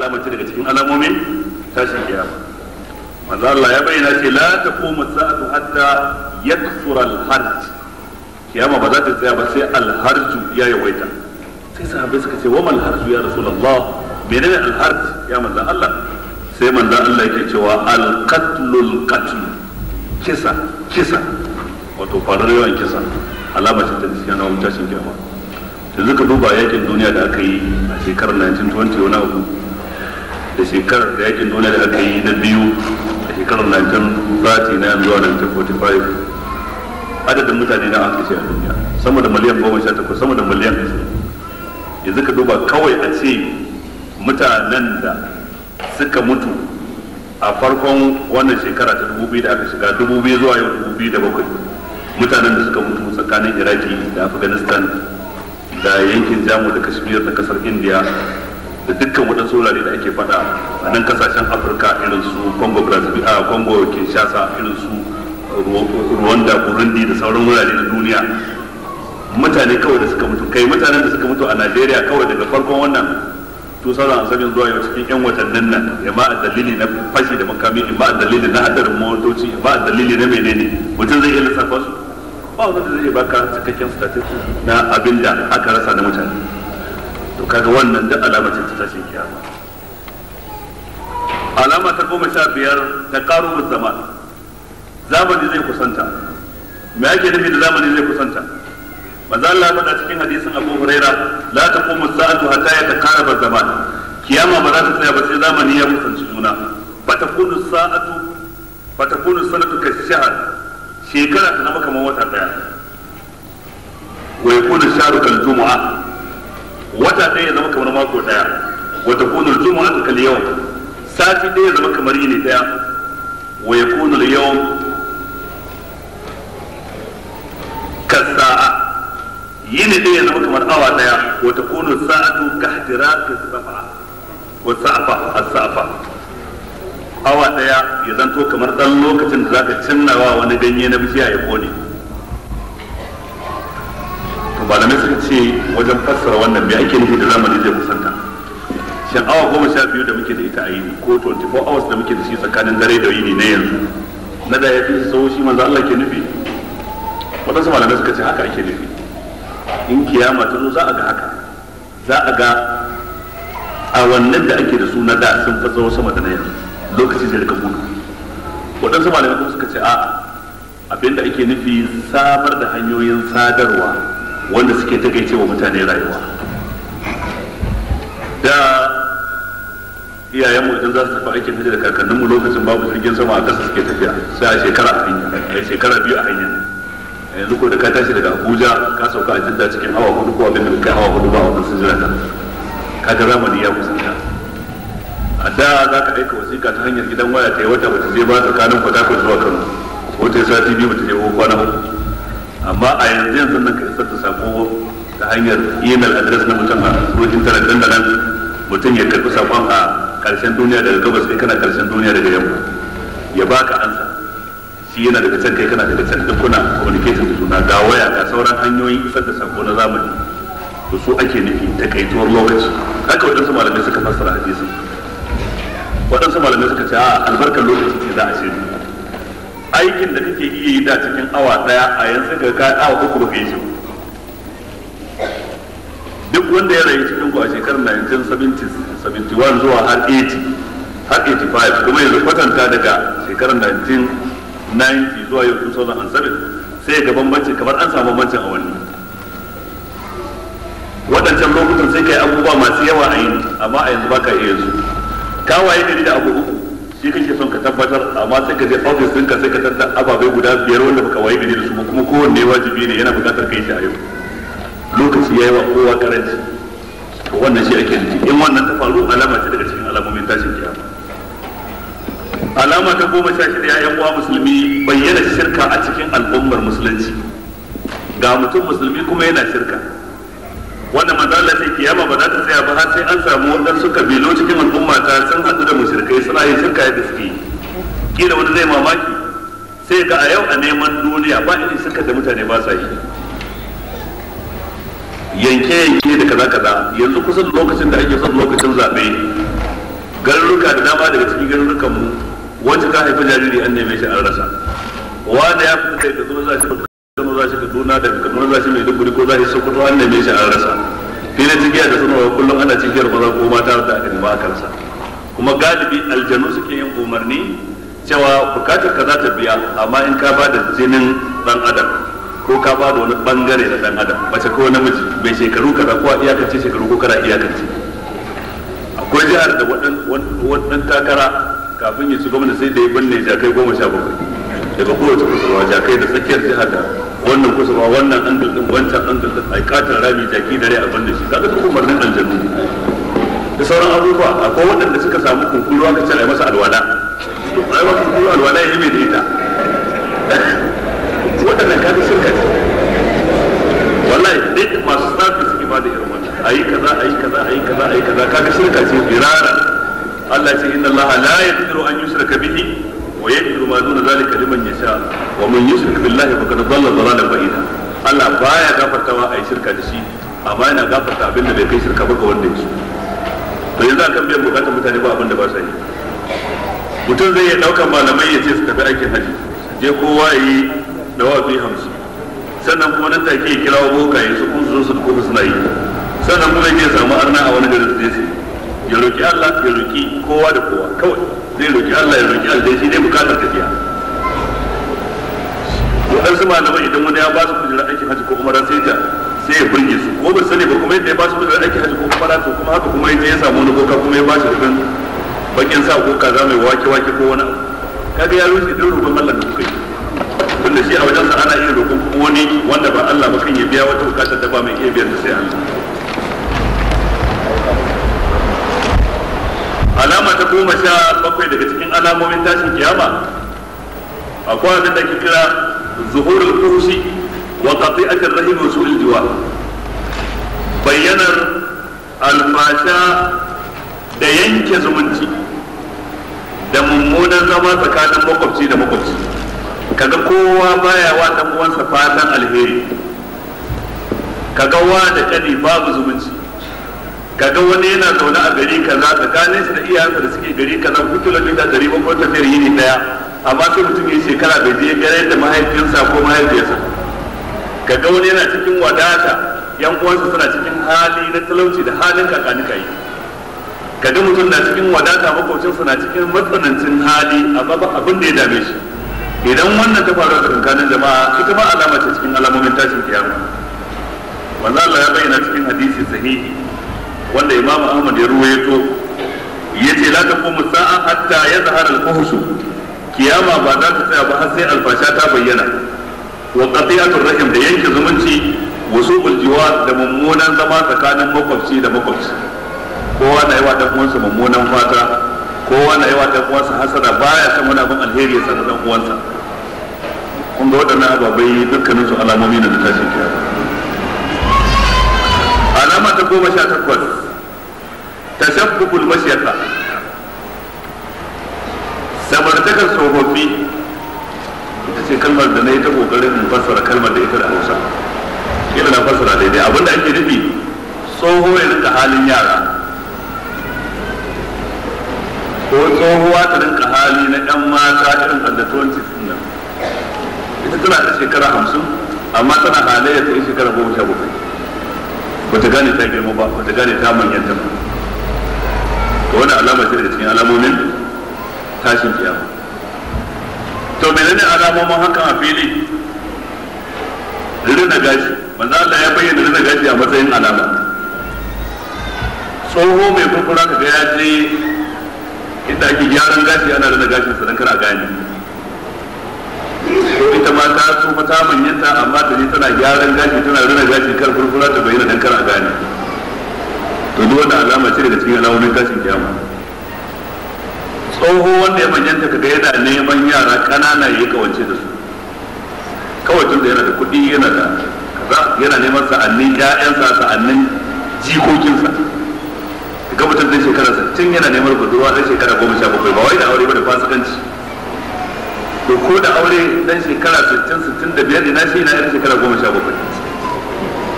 alama ce daga cikin alamomin tashin kiyama manzo Allah ya bayyana ce la taqumu sa'atu hatta yakthura al-harj kiyama ba za ta tsaya ba sai al-harj ya yawaita sai sahabbai suka ce wa mal harj ya rasulullah menene al-harj ya manzo Allah sai manzo Allah yake cewa al-qatlul qatl kisa kisa wato farar yawan kisa alama ce ta cikin alamomin tashin kiyama yanzu ka duba yakin duniya da aka yi a shekarar 1920 wani abu da shekarar da yakin duniya da aka yi na biyu a shekarar 1930 na zuwa 1945 adadin mutane na aka ce a duniya sama da miliyan goma sha takwas sama da miliyan ashirin yanzu ka duba kawai a ce mutanen da suka mutu a farkon wannan shekara ta dubu biyu da aka shiga dubu biyu zuwa yau dubu biyu da bakwai mutanen da suka mutu tsakanin iraki da afghanistan da yankin jamu da kashmir da kasar india da dukkan waɗansu wurare da ake faɗa a nan kasashen afirka irin su congo brazil a congo kinshasa irin su rwanda burundi da sauran wurare na duniya mutane kawai da suka mutu kai mutanen da suka mutu a najeriya kawai daga farkon wannan to sauran asabin zuwa yau cikin yan watannin nan ya ma a dalili na fashi da makami in ba a dalili na hadarin motoci ba a dalili na menene mutum zai iya lissafa su ba wanda zai baka cikakken statistics na abin da aka rasa na mutane to kaga wannan duk alama ce ta tashin kiyama alama ta goma sha biyar ta karu zaman zamani zai kusanta me ake nufi da zamani zai kusanta manzo Allah faɗa cikin hadisin Abu Huraira la taqumu sa'atu hatta yataqarraba zaman kiyama ba za ta tsaya ba sai zamani ya kusanci juna fatakunu sa'atu fatakunu sanatu ka shahr shekara ta zama kamar wata daya wa yakunu shahru kal jumu'a wata daya ya zama kamar mako daya wa takunu al jumu'atu kal yawm sati daya ya zama kamar yini daya wa yakunu al yawm kasa'a yini daya ya zama kamar awa daya wa takunu sa'atu ka ihtiraqi safa wa sa'fa as-sa'fa awa daya ya zanto kamar dan lokacin da zaka cinnawa wani ganye na bishiya ya kone to malamai suka ce wajen fassara wannan me ake nufi da zamani zai kusanta shin awa goma sha biyu da muke da ita a yini ko 24 hours da muke da shi tsakanin dare da yini na yanzu na da ya fi sau shi manzo Allah ke nufi wadansu malamai suka ce haka ake nufi in kiyama ta zo za a ga haka za a ga a wannan da ake da su na da sun fi tsawo sama da na yanzu lokaci zai rika gudu waɗansu malamai kuma suka ce a abinda ake nufi samar da hanyoyin sadarwa wanda suke takaice wa mutane rayuwa da iyayenmu idan za su tafi aikin hajji da kakanninmu lokacin babu jirgin sama a ƙasa suke tafiya sai a shekara a hanya a shekara biyu a hanya yanzu ko da ka tashi daga abuja ka sauka a jidda cikin awa hudu ko abin da kai awa hudu ba wannan sun jira ka kaga zamani ya kusanta a da za ka aika wasiƙa ta hanyar gidan waya ta yi wata bata je ba tsakanin fatakwal zuwa kano ko ta yi sati biyu bata je ko kwana uku amma a yanzu yanzu nan ka isar da sako ta hanyar email address na mutum a ruwan intanet dan da nan mutum ya karɓi sakon a ƙarshen duniya daga gabas kai kana ƙarshen duniya daga yamma ya baka ansa shi yana daga can kai kana daga can duk kuna communication da juna ga waya ga sauran hanyoyin isar da sako na zamani to su ake nufi takaituwar lokaci haka waɗansu malamai suka fassara hadisin waɗansu malamai suka ce a albarkar lokaci ce za a ce aikin da kake iya yi da cikin awa ɗaya a yanzu ga ka awa uku baka yi shi duk wanda ya rayu cikin ku a shekarar 1971 zuwa har 80 har 85 kuma yanzu kwatanta daga shekarar 1990 zuwa yau 2007 sai ga bambanci kamar an samu bambancin a wani waɗancan lokutan sai kai abubuwa masu yawa a yi amma a yanzu baka iya su ka waye gari da abu uku shi kake son ka tabbatar amma sai ka je ofis ɗinka sai ka tattar ababai guda biyar wanda baka waye gari da su kuma kowanne wajibi ne yana buƙatar kai shi a yau lokaci ya yi wa kowa karanci to wannan shi ake nufi in wannan ta faru alama ce daga cikin alamomin tashin kiyama alama ta goma sha shida ya uwa musulmi bayyana shirka a cikin al'ummar musulunci ga mutum musulmi kuma yana shirka wanda manzo Allah sai kiyama ba za ta tsaya ba har sai an samu wadansu kabilu cikin al'umma ta sun haɗu da mushrikai suna yin shirka yadda suke kila wani zai mamaki sai ga a yau a neman duniya ba irin shirka da mutane ba sa yi yanke yanke da kaza kaza yanzu kusan lokacin da ake son lokacin zaɓe garuruka da dama daga cikin garurukan mu wacce ta haifi jariri an neme shi an rasa wanda ya fita kai kaduna za shi kano za shi kaduna daga kaduna za shi mai duburi ko za shi sokoto an neme shi an rasa filin cikiya da sanarwa kullum ana cikiyar maza ko mata da aka nema aka rasa kuma galibi aljanu suke yin umarni cewa bukatar ka za ta biya amma in ka ba da jinin dan adam ko ka ba da wani bangare na dan adam mace ko namiji mai shekaru kaza ko a iyakance shekaru ko kana iyakance akwai jihar da waɗan takara kafin ya ci gwamna sai da ya binne jakai goma sha bakwai daga kowace kusurwa jakai da tsakiyar jihar da wannan kusurwa wannan angal din wancan angal din a katon rami jaki dare a binne shi kaga duk umarnin aljanu da sauran abubuwa akwai waɗanda suka samu kunkuru aka ce a yi masa alwala ai wa kunkuru alwala ya yi mai da ita waɗannan kaga shirka ce wallahi duk masu tsafi suke ba da irin wannan ayi kaza ayi kaza ayi kaza ayi kaza kaga shirka ce birara Allah ce inna Allah la yaghfiru an yushraka bihi wa yaghfiru ma duna zalika liman yasha wa man yushrik billahi faqad dhalla dhalalan ba'ida Allah baya gafartawa ayi shirka da shi amma yana gafarta abin da bai kai shirka ba ga wanda yake to yanzu akan biyan bukatar mutane ba abin da ba sa yi mutum zai iya daukan malamai ya ce su tafi aikin haji je kowa yi dawafi hamsin sannan kuma nan take ya kirawo bokaye su kun zo su kuma suna yi sannan kuma ya samu arna a wani garin su ya roki Allah ya roki kowa da kowa kawai zai roki Allah ya roki Allah shi dai bukatar tafiya waɗansu malamai idan wani ya ba su kujerar aikin hajji ko umara sai ta sai ya burge su ko ba sani ba kuma yadda ya ba su kujerar aikin hajji ko umara to kuma haka kuma ya samu wani boka kuma ya ba shi rubin bakin sa ko kaza mai wake wake ko wani abu kaga ya rushe duk rubin Allah da kuka yi tunda shi a wajensa ana iya roƙon wani wanda ba Allah ba kan ya biya wata bukatar da ba mai iya biyan da sai Allah alama ta goma sha bakwai daga cikin alamomin tashin kiyama akwai abin da ke kira zuhurul fuhshi wa qati'atir rahim wa su'il jiwa bayyanar alfasha da yanke zumunci da mummunan zama tsakanin makwabci da makwabci kaga kowa baya wa dan uwansa fatan alheri kaga wa da kani babu zumunci kaga wani yana zaune a gari kaza tsakanin shi da iyayensa da suke gari kaza ku kilomita dari bakwai tafiyar yini daya amma sai mutum ya shekara bai je gare da mahaifinsa ko mahaifiyarsa kaga wani yana cikin wadata yan uwansa suna cikin hali na talauci da halin kakanika yi kaga mutum na cikin wadata makwabcinsa na cikin matsanancin hali amma ba abin da ya dame shi idan wannan ta faru a tsakanin jama'a ita ma alama ce cikin alamomin tashin kiyama wanda Allah ya bayyana cikin hadisi sahihi wanda Imam Ahmad ya ruwaito yace la taqumu sa'a hatta yazhara al-fuhsh kiyama ba za ta tsaya ba har sai alfasha ta bayyana wa qati'atur rahim da yanke zumunci wa su'ul jiwar da mummunan zama tsakanin makwabci da makwabci kowa na yi wa dan uwansa mummunan fata kowa na yi wa dan uwansa hasada baya san wani abin alheri ya san dan uwansa kun ga waɗannan ababai dukkanin su alamomi na da tashin kiyama alama ta goma sha takwas tashabbukul mashiyata samartakar tsofaffi ita ce kalmar da na yi ta kokarin in fassara kalmar da ita da hausa kila na fassara daidai abinda ake nufi tsoho ya rinka halin yara ko tsohuwa ta rinka hali na yan mata irin under 20 nan ita tana da shekara hamsin amma tana halayya ta yi shekara goma sha bakwai ba ta gane ta girma ba ba ta gane ta manyanta ba to wani alama ce daga cikin alamomin tashin kiyama to menene alamomin hakan a fili rina gashi manzo Allah ya bayyana rina gashi a matsayin alama tsoho mai kurkura ka ga ya je inda ake gyaran gashi ana rina gashin sa dan kana gane ko ita ma ta tsufa ta manyanta amma ta je tana gyaran gashi tana rina gashi kar kurkura ta bayyana dan kana gane to duk wannan alama ce daga cikin alamomin tashin kiyama tsoho wanda ya manyanta kaga yana neman yara kanana ya kawance da su kawai tun da yana da kuɗi yana da kaza yana neman sa'annin ƴaƴansa sa'annin jikokinsa ga mutum ɗan shekara sittin yana neman budurwa ɗan shekara goma sha bakwai ba wai da aure ba da fasikanci to ko da aure ɗan shekara sittin sittin da biyar ina shi na ɗan shekara goma sha bakwai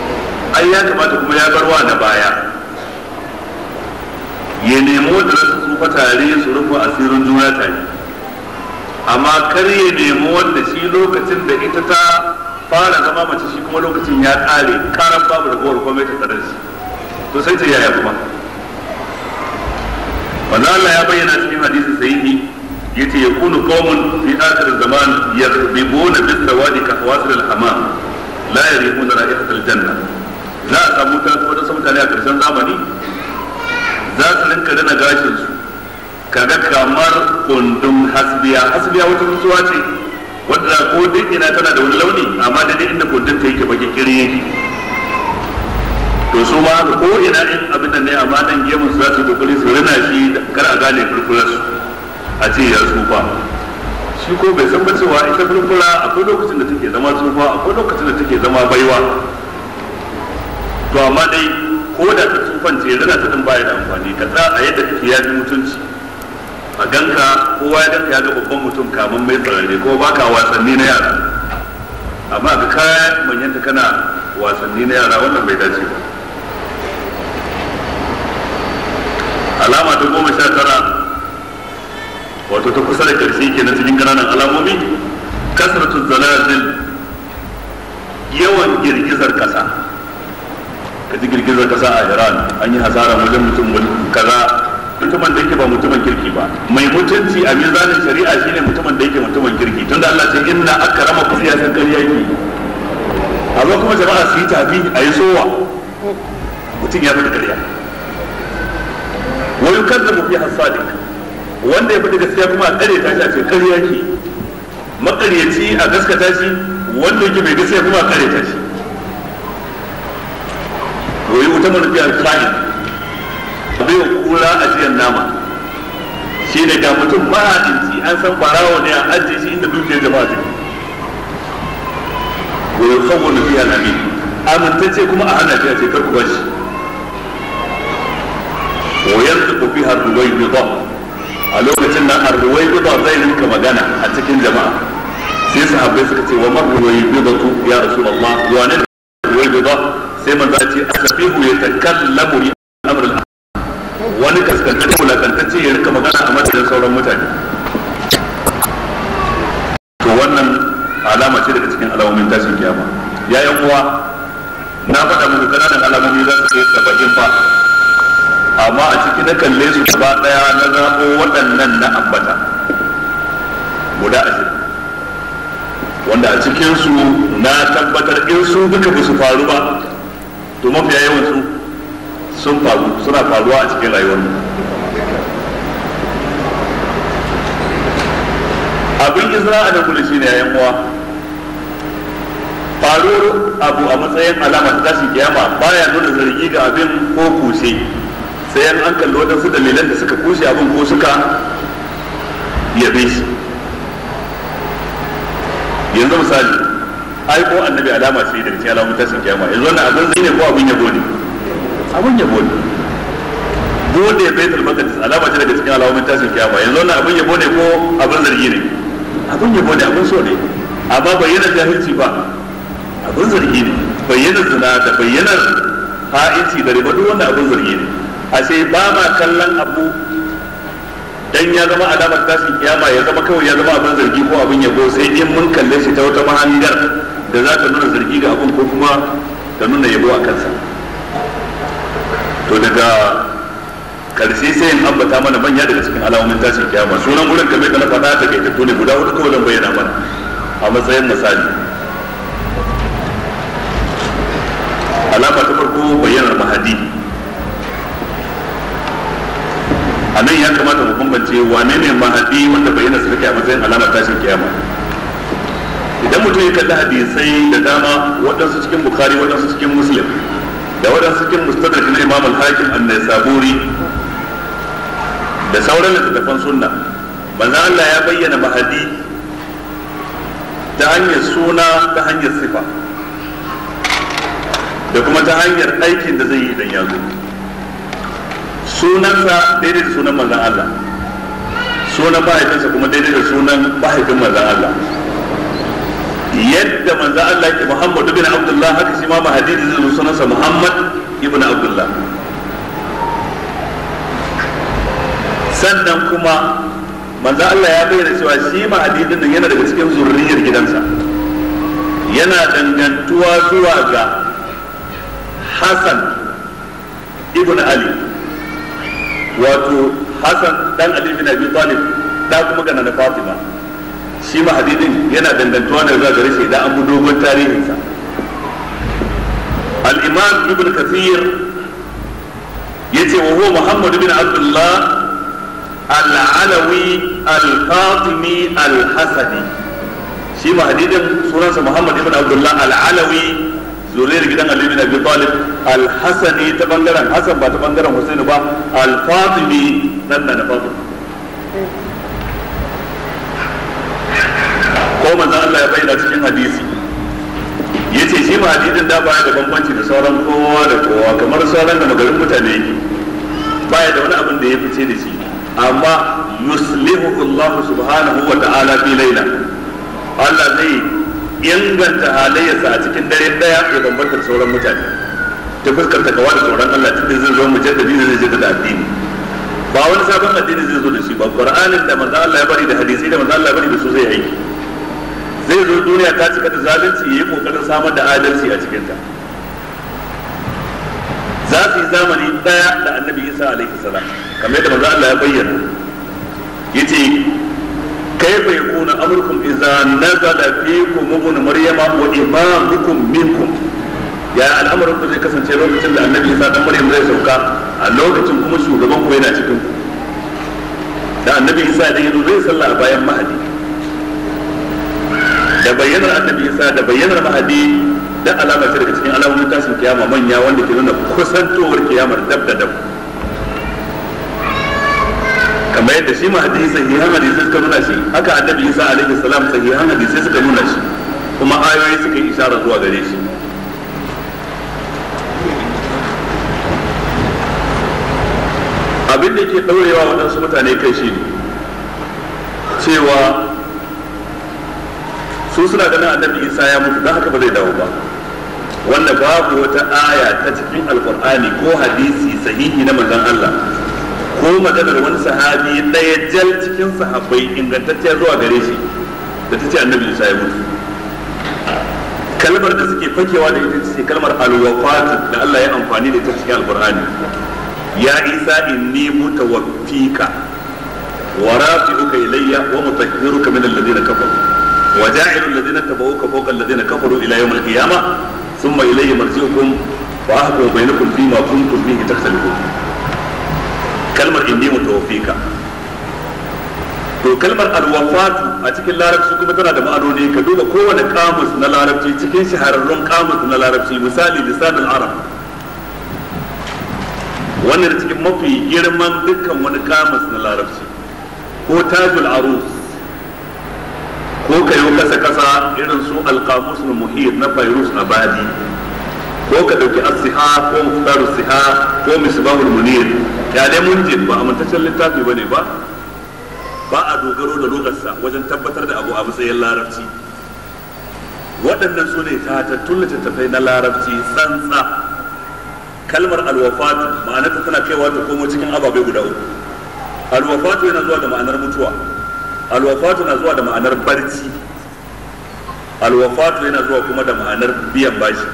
ai ya kamata kuma ya bar wa na baya ya nemo da rasu tsufa tare su rufe asirin juna tare amma kar ya nemi wanda shi lokacin da ita ta fara zama mace shi kuma lokacin ya kare karan babu ragowar komai ta tare shi to sai ce yaya kuma manzo Allah ya bayyana cikin hadisi sahihi yace yakunu qaumun fi akhir zaman yakhdibuna bis sawadi ka hawasil al hamam la yarihuna ra'ihat al janna za a samu ta wata mutane a karshen zamani za su rinka rana gashin su kaga kamar kundin hasbiya hasbiya wata mutuwa ce wadda ko duk ina tana da wani launi amma da inda kundin ta yake baki kiri yake to su ma ko ina in abin da ne amma nan gemun su za su kokari su rina shi kar a gane furfurar su a ce ya tsufa shi ko bai san ba cewa ita furfura akwai lokacin da take zama tsufa akwai lokacin da take zama baiwa to amma dai ko da ta tsufan ce rina ta din baya da amfani ka tsaya a yadda kake ya fi mutunci a ganka kowa ya ganka ya ga babban mutum kamun mai tsararre ko baka wasanni na yara amma ga kaya manyanta kana wasanni na yara wannan bai dace ba alama ta goma sha tara wato ta kusa da karshe ke na cikin ƙananan alamomi kasratu zalazil yawan girgizar ƙasa ka ji girgizar ƙasa a iran an yi hasara wajen mutum kaza mutumin da yake ba mutumin kirki ba mai mutunci a mizanin shari'a shine mutumin da yake mutumin kirki tunda Allah ce inna akrama ku ya san ƙarya yake a zo kuma jama'a su yi tafi a yi sowa mutum ya fi ƙarya wani kan da mafi hasadik wanda ya fi gaskiya kuma a ƙare ta shi a ce ƙarya ke maƙaryaci a gaskata shi wanda yake mai gaskiya kuma a ƙare ta shi wai wuta manufi al-khain bai kura a jiyan nama shi ne ga mutum mahadinci an san barawo ne a ajiye shi inda dukiyar jama'a take wa yukhawwanu fiha al-amin amintacce kuma a hana shi a ce kar ku bashi wa yantiqu fiha ar-ruwaybida a lokacin nan ar-ruwaybida zai rinka magana a cikin jama'a sai sahabbai suka ce wa mar ruwaybidatu ya rasulullah wa ne ruwaybida sai manzo ce asafihu yatakallamu li amr al wani kaskantacce wulakantacce ya rika magana a madadin sauran mutane to wannan alama ce daga cikin alamomin tashin kiyama ya yan uwa na faɗa muku kananan alamomi za su kai saba'in fa amma a ciki na kalle su gaba ɗaya na zaɓo waɗannan na ambata guda ashirin wanda a cikin su na tabbatar in su duka ba su faru ba to mafiya yawan su sun faru suna faruwa a cikin rayuwar mu abin izra a nan shi ne yayan uwa faruwar abu a matsayin alama ta tashi kiyama baya nuna zargi ga abin ko kushe sai an kalli waɗansu dalilan da suka kushe abin ko suka yabe shi yanzu misali ai ko annabi alama ce daga cikin alamun tashin kiyama yanzu wannan abin zai ne ko abin yabo ne abin yabo ne bude baitul maqdis alama ce daga cikin alamun tashin kiyama yanzu wannan abin yabo ne ko abin zargi ne abin yabo ne abin so ne amma bayyana jahilci ba abin zargi ne bayyana zina da bayyanar ha'inci da riba duk wannan abin zargi ne a sai ba ma kallon abu dan ya zama alamar tashin kiyama ya zama kawai ya zama abin zargi ko abin yabo sai in mun kalle shi ta wata mahangar da za ta nuna zargi ga abin ko kuma ta nuna yabo a kansa to daga karshe sai in ambata mana manya daga cikin alamomin tashin kiyama sunan gurin kamar da na faɗa ta kai ne guda hudu kawai zan bayyana mana a matsayin misali alama ta farko bayyanar mahadi a nan ya kamata mu bambance wane ne mahadi wanda bayyana su take a matsayin alamar tashin kiyama idan mutum ya kalli hadisai da dama waɗansu cikin bukhari waɗansu cikin muslim da waɗansu cikin mustadrak na imam al-hakim an-naisaburi da sauran littattafan sunna manzo Allah ya bayyana mahadi ta hanyar suna ta hanyar sifa da kuma ta hanyar aikin da zai yi idan ya zo sunansa daidai da sunan manzan Allah sunan mahaifinsa kuma daidai da sunan mahaifin manzan Allah yadda manzan Allah ke Muhammad ibn Abdullah haka shi ma mahadidi zai zo sunansa Muhammad ibn Abdullah sannan kuma manzo Allah ya bayyana cewa shi mahadi din nan yana daga cikin zurriyar gidansa yana dangantuwa zuwa ga Hassan ibn Ali wato Hassan dan Ali bin Abi Talib da kuma gana na Fatima shi mahadi din yana dangantuwa ne zuwa gare shi idan an bi dogon tarihinsa al-Imam Ibn Kathir yace wa huwa Muhammad bin Abdullah al-Alawi al-Fatimi al-Hasani shi mahadidin sunansa Muhammad ibn Abdullah al-Alawi zuriyar gidan Ali bin Abi Talib al-Hasani ta bangaren Hassan ba ta bangaren Husaini ba al-Fatimi nan na Fatima ko manzon Allah ya bayyana cikin hadisi yace shi mahadidin da baya da bambanci da sauran kowa da kowa kamar sauran da magarin mutane yake baya da wani abin da ya fice da shi amma yuslihu Allah subhanahu wa ta'ala fi laila Allah zai inganta halayyarsa a cikin dare daya ya bambanta da sauran mutane ta fuskar takawa da sauran Allah tunda zai zo mujaddadi zai je da addini ba wani sabon addini zai zo da shi ba Qur'anin da manzo Allah ya bari da hadisi da manzo Allah ya bari da su zai aiki zai zo duniya ta cika da zalunci yayi kokarin samar da adalci a cikin ta za su yi zamani daya da annabi Isa alaihi salam kamar yadda manzo Allah ya bayyana yace kayfa yakunu amrukum idza nazala fikum ibn maryama wa imamukum minkum ya al'amarin ku zai kasance lokacin da annabi Isa dan Maryam zai sauka a lokacin kuma shugaban ku yana cikin ku da annabi Isa da yazo zai sallah a bayan mahadi da bayyanar annabi Isa da bayyanar mahadi da alama ce daga cikin alamomin tashin kiyama manya wanda ke nuna kusantowar kiyamar dab da dab kamar yadda shi mahadi sahihan hadisi suka nuna shi haka annabi Isa alaihi salam sahihan hadisi suka nuna shi kuma ayoyi suka yi isharar zuwa gare shi abin da ke ɗaurewa waɗansu mutane kai shi ne cewa su suna ganin annabi isa ya mutu don haka ba zai dawo ba wanda babu wata aya ta cikin alkur'ani ko hadisi sahihi na manzon Allah ko maganar wani sahabi ɗaya jal cikin sahabbai ingantacciya zuwa gare shi da ta ce annabi isa ya mutu kalmar da suke fakewa da ita ce kalmar alwafat da Allah ya amfani da ita cikin alkur'ani ya isa inni mutawaffika wa rafi'uka ilayya wa mutahhiruka min alladhina kafaru wa ja'ilu alladhina tabawuka fawqa alladhina kafaru ila yawm al-qiyamah thumma ilayya marji'ukum wa ahkumu bainakum fima kuntum fihi takhtalifun kalmar inni mutawaffika to kalmar alwafatu a cikin larabci kuma tana da ma'anoni ka duba kowane kamus na larabci cikin shahararrun kamus na larabci misali lisan al-arab wannan cikin mafi girman dukkan wani kamus na larabci ko tajul arus ko kayo kasa kasa irin su alqamus na muhit na fairus abadi ko ka dauki as-siha ko muftar siha ko misbahul munir ya dai munjid ba amintaccen littafi bane ba ba a dogaro da lokarsa wajen tabbatar da abu a matsayin larabci waɗannan su ne tatattun littattafai na larabci tsantsa kalmar alwafatu ma'anarta tana kaiwa ta komo cikin ababai guda uku alwafatu yana zuwa da ma'anar mutuwa alwafatu na zuwa da ma'anar barci alwafatu yana zuwa kuma da ma'anar biyan bashi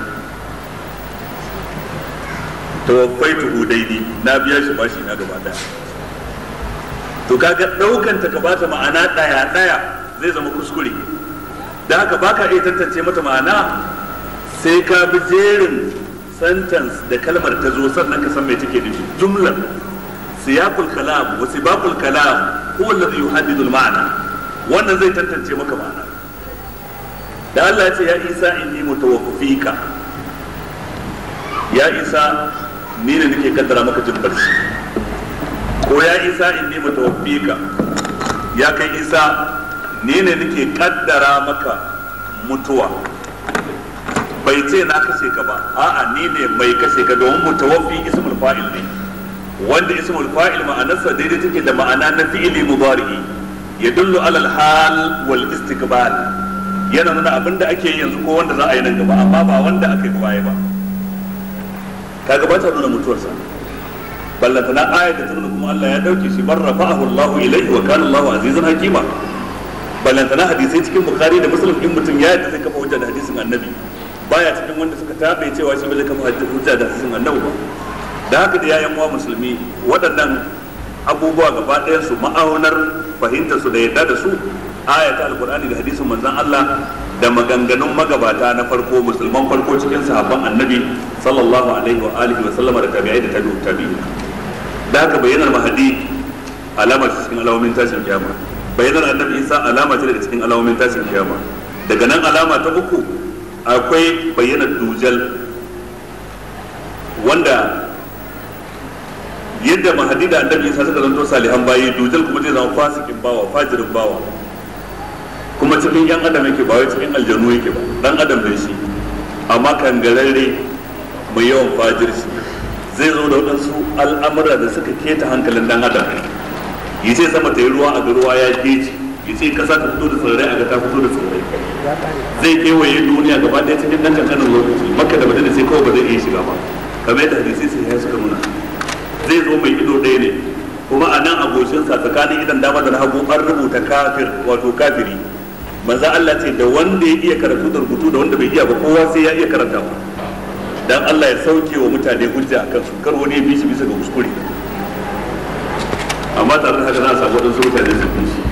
tawaffaitu daidai na biya shi bashi na gaba daya to kaga daukan ta ka bata ma'ana daya daya zai zama kuskure da haka baka iya tantance mata ma'ana sai ka bi jerin sentence da kalmar ta zo sannan ka san me take nufi jumlar siyaqul kalam wa sibaqul kalam huwa alladhi yuhaddidu al-ma'na wannan zai tantance maka ma'ana da Allah ya ce ya Isa inni mutawaffika ya Isa ni ne nake kaddara maka jin barci ko ya Isa inni mutawaffika ya kai Isa ni ne nake kaddara maka mutuwa bai ce na kashe ka ba a'a ni ne mai kashe ka domin mutawaffi ismul fa'il ne wanda ismul fa'il ma'anarsa daidai take da ma'ana na fi'ili mudari'i yadullu alal hal wal istiqbal yana nuna abin da ake yanzu ko wanda za a yi nan gaba amma ba wanda aka yi baya ba kaga ba ta nuna mutuwarsa ballantana ayat da turnu kuma Allah ya dauke shi bar rafa'ahu Allahu ilayhi wa kana Allahu azizan hakima ballantana hadisai cikin bukhari da muslim in mutum ya yadda zai kafa hujja da hadisin annabi baya cikin wanda suka tabe cewa shi ba zai kafa hujja da hadisin annabi ba da haka da yayan uwa musulmi waɗannan abubuwa gaba ɗayan su ma'aunar fahimtar su da yadda da su ayata alqur'ani da hadisin manzon Allah da maganganun magabata na farko musulman farko cikin sahabban annabi sallallahu alaihi wa alihi wa sallama da tabi'ai da tabi'u tabi'in da haka bayyanar mahadi alama ce cikin alamomin tashin kiyama bayyanar annabi isa alama ce daga cikin alamomin tashin kiyama daga nan alama ta uku akwai bayyanar dujal wanda yadda mahadi da annabi isa suka zanto salihan bayi dujal kuma zai zama fasikin bawa fajirin bawa kuma cikin yan adam yake ba wai cikin aljanu yake ba dan adam ne shi amma kangararre mai yawan fajirci zai zo da waɗansu al'amura da suka keta hankalin dan adam ya ce sama ta yi ruwa a ga ruwa ya geji ya ce kasa ta fito da tsirrai a ga ta fito da tsirrai zai kewaye duniya gaba ɗaya cikin ɗan kankanin lokaci makka da madina sai kawai ba zai iya shiga ba kamar yadda hadisi sai ya suka nuna zai zo mai ido ɗaya ne kuma a nan abokinsa tsakanin idan dama da hagu an rubuta kafir wato kafiri manzo Allah ce da wanda ya iya karatu da rubutu da wanda bai iya ba kowa sai ya iya karantawa dan Allah ya sauke wa mutane hujja akan su kar wani ya bi shi bisa ga kuskure amma tare da haka za a samu wadansu mutane su bi shi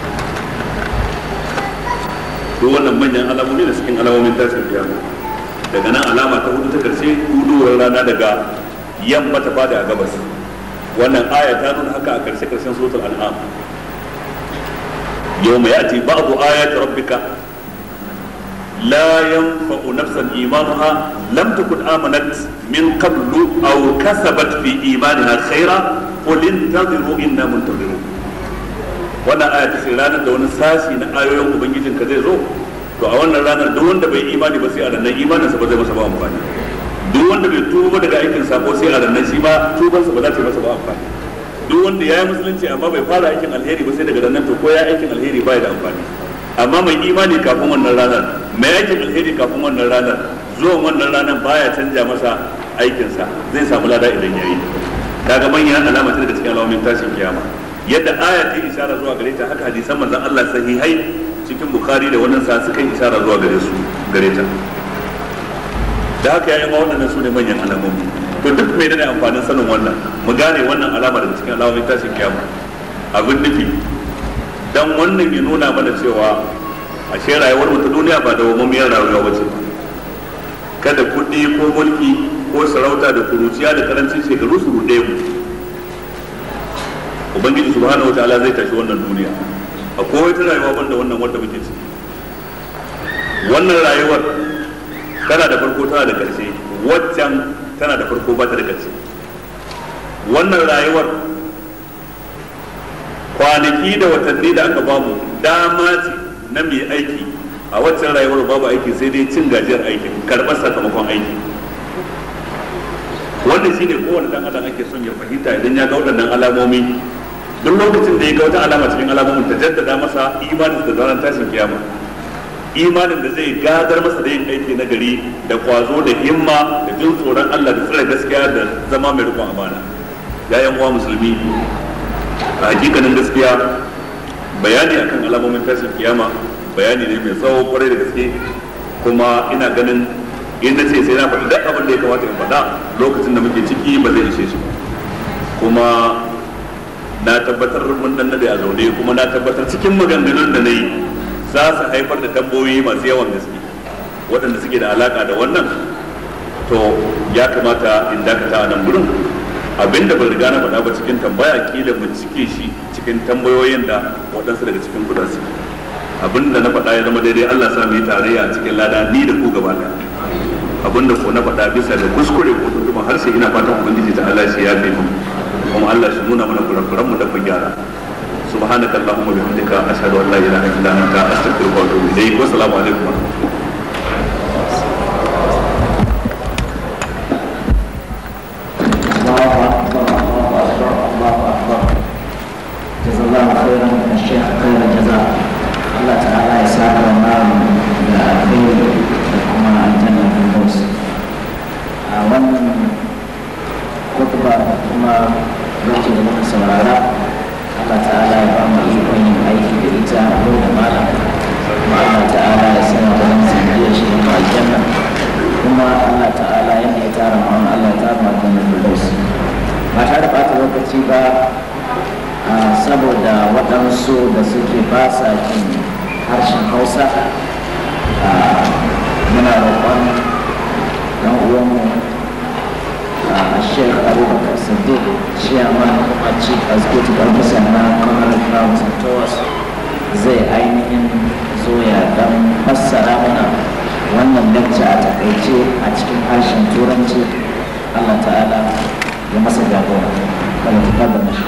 duk wannan manyan alamomi da cikin alamomin tashin kiyama daga nan alama ta hudu ta karshe hudowar rana daga yamma ta fada a gabas wannan aya ta nuna haka a karshe karshen suratul an'am يوم يأتي بعض آيات ربك لا ينفع نفسا إيمانها لم تكن آمنت من قبل أو كسبت في إيمانها خيرا قل انتظروا إنا منتظرون wannan aya ta ranar da wani sashi na ayoyin ubangijin ka zai zo to a wannan ranar duk wanda bai imani ba sai a ranar imanin sa ba zai masa ba amfani duk wanda bai tuba daga aikin sako sai a ranar shi ma tubansa ba za ta yi masa ba amfani duk wanda ya yi musulunci amma bai fara aikin alheri ba sai daga nan to ko ya aikin alheri ba da amfani amma mai imani kafin wannan ranar mai aikin alheri kafin wannan ranar zuwan wannan ranar baya canja masa aikinsa zai samu lada idan ya yi daga manyan alama ce daga cikin alamomin tashin kiyama yadda aya ta isara zuwa gare ta haka hadisan manzon Allah sahihai cikin bukhari da wannan sa suka isara zuwa gare su gare ta da haka yayin waɗannan su ne manyan alamomi to duk mai da amfanin sanin wannan mu gane wannan alama daga cikin alamomin tashin kiyama abin nufi dan wannan ya nuna mana cewa ashe rayuwar mu ta duniya ba da wamamiyar rayuwa bace kada kuɗi ko mulki ko sarauta da kuruciya da karancin shekaru su ruɗe mu ubangiji subhanahu wataala zai tashi wannan duniya akwai wata rayuwa banda wannan wanda muke ciki wannan rayuwar tana da farko tana da ƙarshe waccan tana da farko ba ta da ƙarshe wannan rayuwar kwanaki da watanni da aka bamu dama ce na mai aiki a waccan rayuwar babu aiki sai dai cin gajiyar aikin karɓar sakamakon aiki wannan shine kowane dan adam ake son ya fahimta idan ya ga waɗannan alamomi duk lokacin da ya ga wata alama cikin alamomin ta jaddada masa imanin da zaran tashin kiyama imanin da zai gadar masa da yin aiki na gari da kwazo da himma da jin tsoron Allah da tsare gaskiya da zama mai rikon amana yayan uwa musulmi a hakikanin gaskiya bayani akan alamomin tashin kiyama bayani ne mai tsawo kwarai da gaske kuma ina ganin in na ce sai na faɗi duk abin da ya kamata in faɗa lokacin da muke ciki ba zai ishe shi kuma na tabbatar mun dan nade a zaune kuma na tabbatar cikin maganganun da na yi za su haifar da tambayoyi masu yawan gaske waɗanda suke da alaka da wannan to ya kamata in dakata a nan gurin abinda ban riga na faɗa ba cikin tambaya kila mu cike shi cikin tambayoyin da waɗansu daga cikin ku su abinda na faɗa ya zama daidai Allah sa mu yi tarayya a cikin lada ni da ku gaba ɗaya abinda ko na faɗa bisa da kuskure ko tuntuma harshe ina fatan ubangiji ta Allah shi ya fi mu kuma Allah shi nuna mana kurakuran mu da ku gyara سبحانك اللهم وبحمدك اشهد ان لا اله الا انت استغفرك واتوب اليك والسلام عليكم ورحمه الله الله اكبر الله اكبر الله اكبر جزا الله خيرا الشيخ خير الجزاء الله تعالى يسعد النار بالخير وكما الجنه في الفوز wannan khutba kuma saboda waɗansu da suke ba sa jin harshen hausa muna roƙon ɗan uwanmu a sheikh abubakar sadiq chairman kuma chief executive officer na commonwealth grounds and tours zai ainihin zo ya dan fassara mana wannan lecture a takaice a cikin harshen turanci allah ta'ala ya masa jagora kada ta kada mashi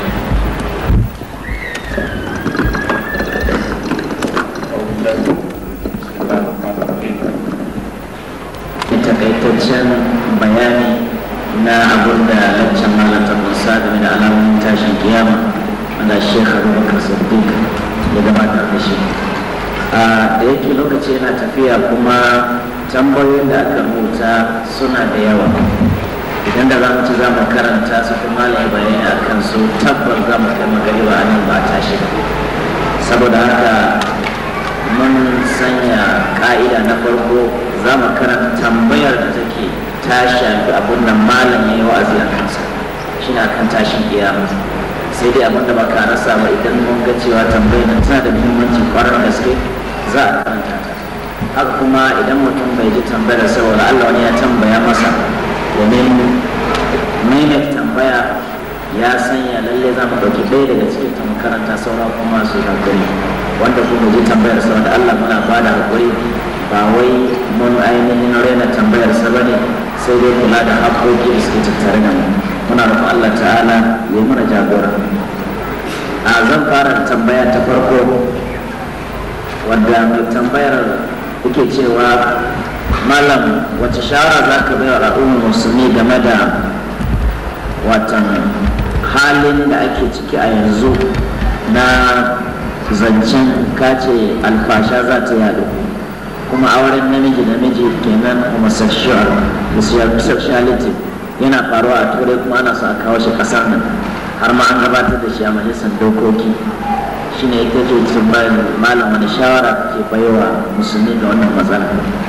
takaitaccen bayani na abin da laccan malam ta kusa game da alamomin tashin kiyama wanda shekha abubakar siddiq ya gabatar da shi da yake lokaci yana tafiya kuma tambayoyin da aka rubuta suna da yawa idan da za mu ci za mu karanta su kuma malam bayani a kan su tabbar za mu kai magariba a nan ba a tashi saboda haka mun sanya ka'ida na farko za mu karanta tambayar da take ta shafi abin da malam ya yi wa'azi a kansa shi na kan tashin kiyama sai dai abin da ba ka rasa ba idan mun ga cewa tambayar nan tana da muhimmanci kwarar gaske za a karanta ta haka kuma idan mutum bai ji tambayar saboda Allah wani ya tambaya masa domin maimaita tambaya ya sanya lalle za mu ɗauki ɗaya daga cikin ta makaranta saura kuma su hakuri wanda kuma ji tambayar saboda Allah muna ba da hakuri ba wai mun ainihin raina tambayar sa bane sai dai kula da haƙoƙi da suke tattare da mu muna roƙon Allah ta'ala ya mana jagora a zan fara tambaya ta farko wadda mai tambayar yake cewa malam wace shawara za ka bai wa al'ummar musulmi game da watan halin da ake ciki a yanzu na zancen kace alfasha za ta yadu kuma auren namiji da miji kenan homosexual sexuality yana faruwa a turai kuma ana so a kawo shi kasar nan har ma an gabatar da shi a majalisar dokoki shine ita ce cikin malam wani shawara ke baiwa musulmi ga wannan matsala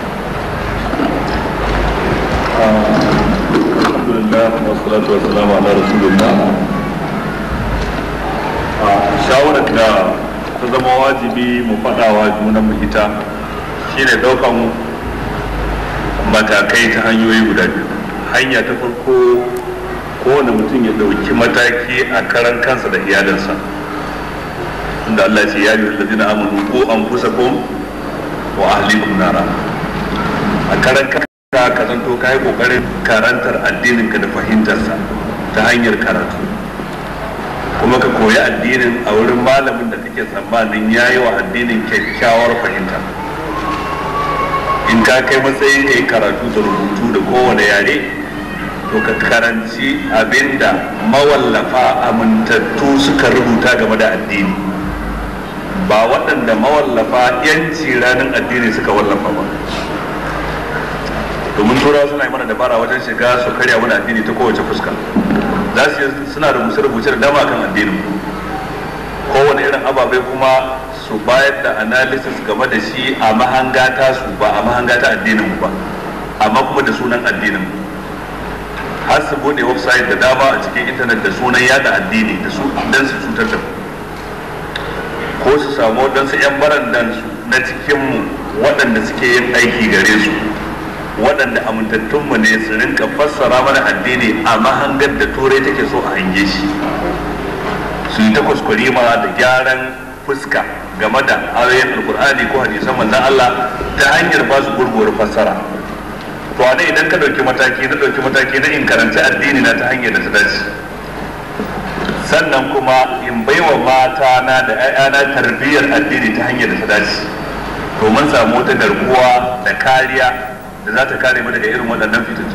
alhamdulillah wassalatu wassalamu ala rasulillah shawarar da ta zama wajibi mu faɗawa junan mu ita shine ɗaukan matakai ta hanyoyi guda biyu hanya ta farko kowane mutum ya ɗauki mataki a karan kansa da iyalinsa inda Allah ce ya yi lalazina amanu ko an kusa ko wa ahlikum nara a karan kanka ka zanto ka yi ƙoƙarin karantar addininka da fahimtarsa ta hanyar karatu kuma ka koyi addinin a wurin malamin da kake tsammanin ya yi wa addinin kyakkyawar fahimta in ka kai matsayin ka yi karatu da rubutu da kowane yare to ka karanci abinda mawallafa amintattu suka rubuta game da addini ba waɗanda mawallafa yanci ranar addini suka wallafa ba domin turawa suna yi mana dabara wajen shiga su karya mana addini ta kowace fuska za su suna rubuce-rubuce da dama kan addinin kowane irin ababai kuma su bayar da analysis game da shi a mahanga ta su ba a mahanga ta addinin mu ba amma kuma da sunan addinin mu har su bude website da dama a cikin intanet da sunan yada addini da su dan su cutar da mu ko su samu wadansu yan barandan su na cikin mu waɗanda suke yin aiki gare su waɗanda amintattunmu ne su rinka fassara mana addini a mahangar da turai take so a hange shi su yi ta kuskure ma da gyaran fuska game da ayoyin alkur'ani ko hadisan manzon Allah ta hanyar ba su gurguwar fassara to a idan ka ɗauki mataki na ɗauki mataki na in karanci addini na ta hanyar da ta dace sannan kuma in baiwa mata na da 'ya'yana tarbiyyar addini ta hanyar da ta dace domin samu wata garkuwa da kariya da za ta kare mu daga irin waɗannan fitattu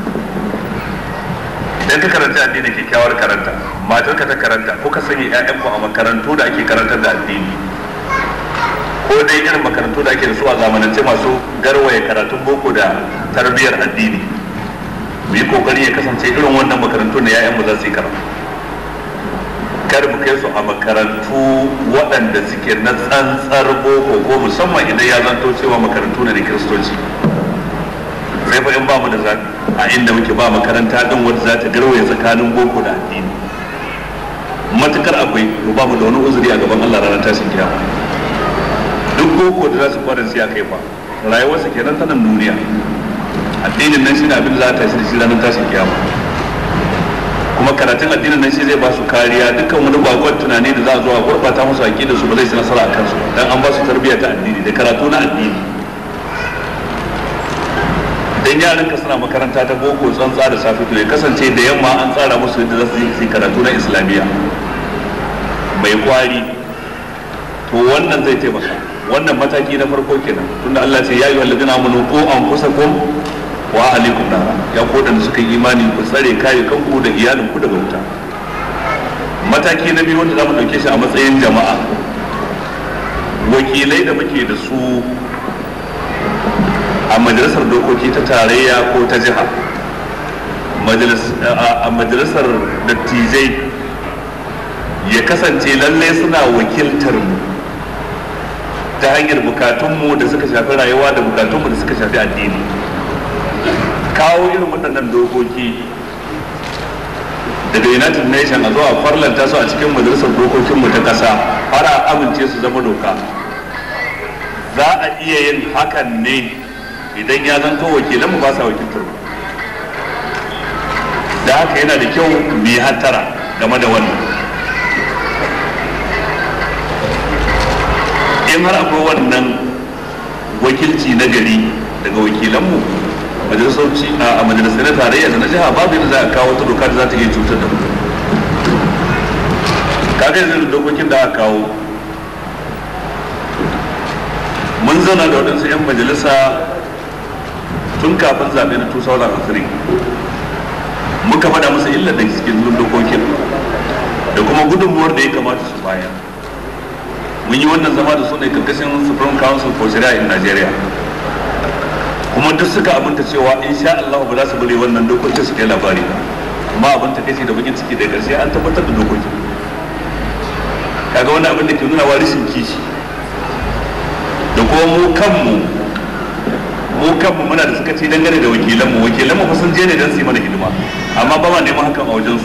idan ka karanta addini kyakkyawar karanta matar ka ta karanta ko ka sanya ƴaƴanku a makarantu da ake karantar da addini ko dai irin makarantu da ake da su a zamanance masu garwaye karatun boko da tarbiyyar addini mu yi kokari ya kasance irin wannan makarantu na ƴaƴanmu za su yi karatu kar mu kai su a makarantu waɗanda suke na tsantsar boko ko musamman idan ya zanto cewa makarantu ne na kiristoci sai fa in ba mu da zaɓi a inda muke ba makaranta din wadda za ta garwaye tsakanin boko da addini matukar akwai to ba mu da wani uzuri a gaban Allah ranar tashin kiyama duk boko da za su fara siya kai fa rayuwarsa kenan ta nan duniya addinin nan shine abin da za ta tashi da shi ranar tashin kiyama kuma karatun addinin nan shi zai ba su kariya dukkan wani bakon tunani da za a zo a gurbata musu aqida su ba zai ci nasara a kansu dan an ba su tarbiyya ta addini da karatu na addini dan yaran ka suna makaranta ta boko tsantsa da safe to ya kasance da yamma an tsara musu yadda za su yi karatu na islamiyya mai kwari to wannan zai taimaka wannan mataki na farko kenan tunda Allah ce ya yi walladina amanu ko anfusakum wa ahlikum nara ya ko da suka yi imani ku tsare kare kanku da iyalinku daga wuta mataki na biyu wanda za mu dauke shi a matsayin jama'a wakilai da muke da su a majalisar dokoki ta tarayya ko ta jiha a majalisar dattijai ya kasance lallai suna wakiltar mu ta hanyar bukatunmu da suka shafi rayuwa da bukatunmu da suka shafi addini kawo irin waɗannan dokoki daga united nation a zuwa farlanta su a cikin majalisar dokokinmu ta ƙasa har a amince su zama doka za a iya yin hakan ne idan ya zanto wakilanmu ba sa wakiltar mu da haka yana da kyau mu yi hattara game da wannan in har akwai wannan wakilci na gari daga wakilanmu majalisauci a majalisar na tarayya da na jiha babu yadda za a kawo wata doka da za ta iya cutar da mu kaga yanzu dokokin da aka kawo mun zauna da waɗansu 'yan majalisa tun kafin zaɓe na 2003 muka faɗa musu illar da cikin dokokin da kuma gudunmuwar da ya kamata su bayar mun yi wannan zama da su ne karkashin supreme council for sharia in nigeria kuma duk suka abinta cewa insha Allah ba za su bari wannan dokokin su kai labari ba kuma abin ta kace da bakin ciki da karshe an tabbatar da dokokin kaga wannan abin da ke nuna wa rashin kishi da kuma mu kanmu mu kanmu muna da suka ce dangane da wakilanmu wakilanmu fa sun je ne don su yi mana hidima amma ba ma neman hakan a wajensu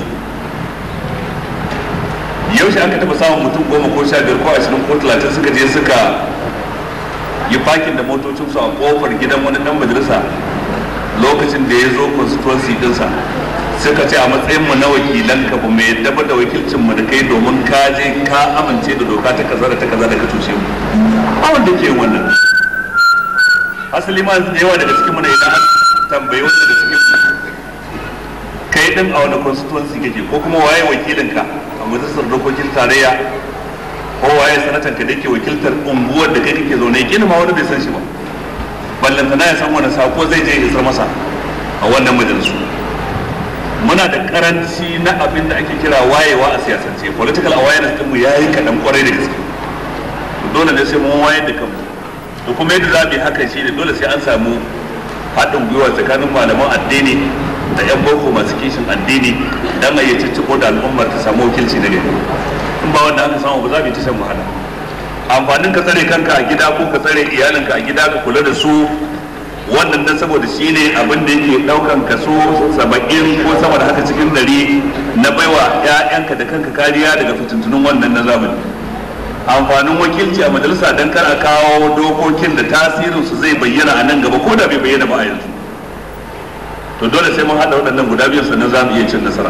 yaushe aka taba samun mutum goma ko sha biyar ko ashirin ko talatin suka je suka yi fakin da motocinsu a kofar gidan wani dan majalisa lokacin da ya zo constituency dinsa suka ce a matsayin mu na wakilan ka ba mai yadda ba da wakilcin mu da kai domin ka je ka amince da doka ta kaza da ta kaza da ka tushe mu a wanda ke yin wannan asali ma da yawa daga cikin mu ne idan tambayi wanda daga cikin kai din a wani constituency kake ko kuma waye wakilin ka a majalisar dokokin tarayya ko waye sanatan ka dake wakiltar unguwar da kai kake zaune kina ma wani bai san shi ba ballanta na ya san wani sako zai je isar masa a wannan majalisu muna da karanci na abin da ake kira wayewa a siyasance political awareness din mu yayi kadan kwarai da gaske dole ne sai mun wayar da kanmu da kuma yadda za mu yi hakan shi ne dole sai an samu haɗin gwiwa tsakanin malaman addini da 'yan boko masu kishin addini dan a yi cicciko da al'ummar ta samu wakilci na gari in ba wanda aka samu ba za mu yi ta shan wahala amfanin ka tsare kanka a gida ko ka tsare iyalinka a gida ka kula da su wannan dan saboda shi ne abin da yake daukan kaso saba'in ko sama da haka cikin dari na baiwa 'ya'yanka da kanka kariya daga fitintunun wannan na zamani amfanin wakilci a majalisa dan kar a kawo dokokin da tasirinsu zai bayyana a nan gaba ko da bai bayyana ba a yanzu to dole sai mun haɗa waɗannan guda biyu sannan za mu iya cin nasara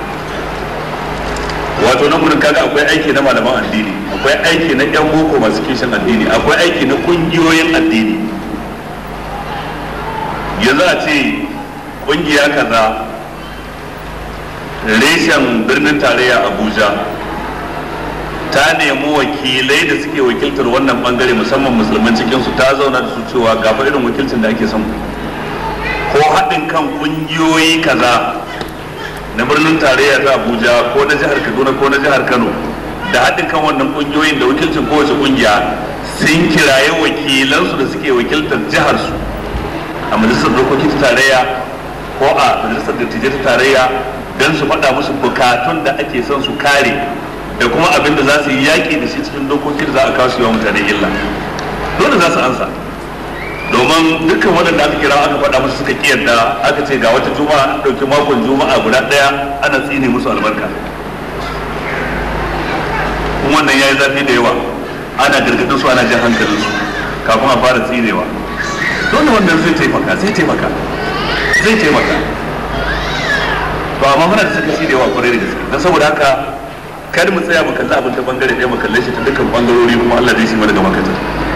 wato nan gudun kaga akwai aiki na malaman addini akwai aiki na yan boko masu kishin addini akwai aiki na kungiyoyin addini yanzu a ce kungiya kaza reshen birnin tarayya abuja ta nemi wakilai da suke wakiltar wannan bangare musamman musulman cikinsu ta zauna da su cewa gafa irin wakilcin da ake son ko haɗin kan ƙungiyoyi kaza na birnin tarayya ta abuja ko na jihar kaduna ko na jihar kano da haɗin kan wannan ƙungiyoyin da wakilcin kowace ƙungiya sun kiraye wakilansu da suke wakiltar jiharsu a majalisar dokoki ta tarayya ko a majalisar dattijai ta tarayya don su faɗa musu bukatun da ake son su kare da kuma abin da za su yi yaƙi da shi cikin dokoki da za a kawo su yawan mutane illa dole za su ansa domin dukkan waɗanda aka kira aka faɗa musu suka kiyarda aka ce ga wata juma'a an ɗauki makon juma'a guda ɗaya ana tsine musu albarka wannan yayi zafi da yawa ana gargadin su ana jan hankalin su kafin a fara tsinewa dole wannan zai taimaka zai taimaka zai taimaka to amma muna da sakaci da yawa kwarai da gaske don saboda haka kar mu tsaya mu kalli abin ta bangare ɗaya mu kalle shi ta dukkan bangarori kuma Allah zai shi mana gaba katar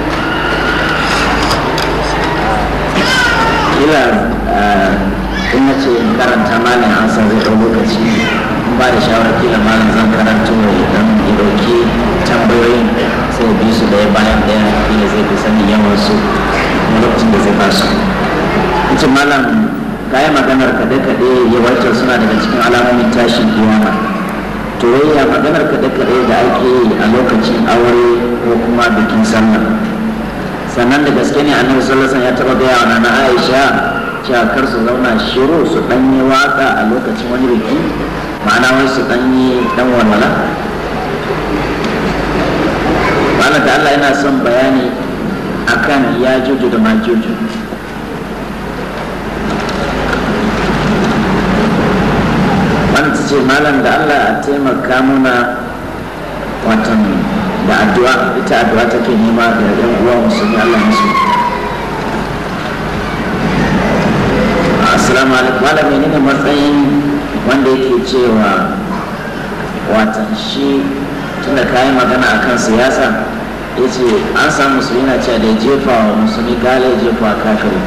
kila in na ce in karanta malam an san zai ɗau lokaci in ba da shawarar kila malam zan karanto ya dan ya ɗauki tambayoyin sai bi su ɗaya bayan ɗaya kila zai fi sanin yawan su kuma lokacin da zai ba su in ce malam kayan maganar kaɗe-kaɗe yawancin suna daga cikin alamomin tashin kiyama to ya maganar kaɗe-kaɗe da ake yi a lokacin aure ko kuma bikin sallah sannan da gaske ne annabi sallallahu alaihi ya taba gaya wa nana Aisha cewa kar su zauna shiru su dan yi waka a lokacin wani biki ma'ana wai su dan yi dan walwala Malam da Allah yana son bayani akan ya juju da majuju wanda ta ce malam da Allah a taimaka muna watan da addu'a ita addu'a take nema da yan uwa musulmi Allah musu assalamu alaikum malam menene matsayin wanda yake cewa watan shi tunda kayan magana akan siyasa ya ce an samu musulmi na cewa da ya jefa wa musulmi gale ya jefa wa kafiri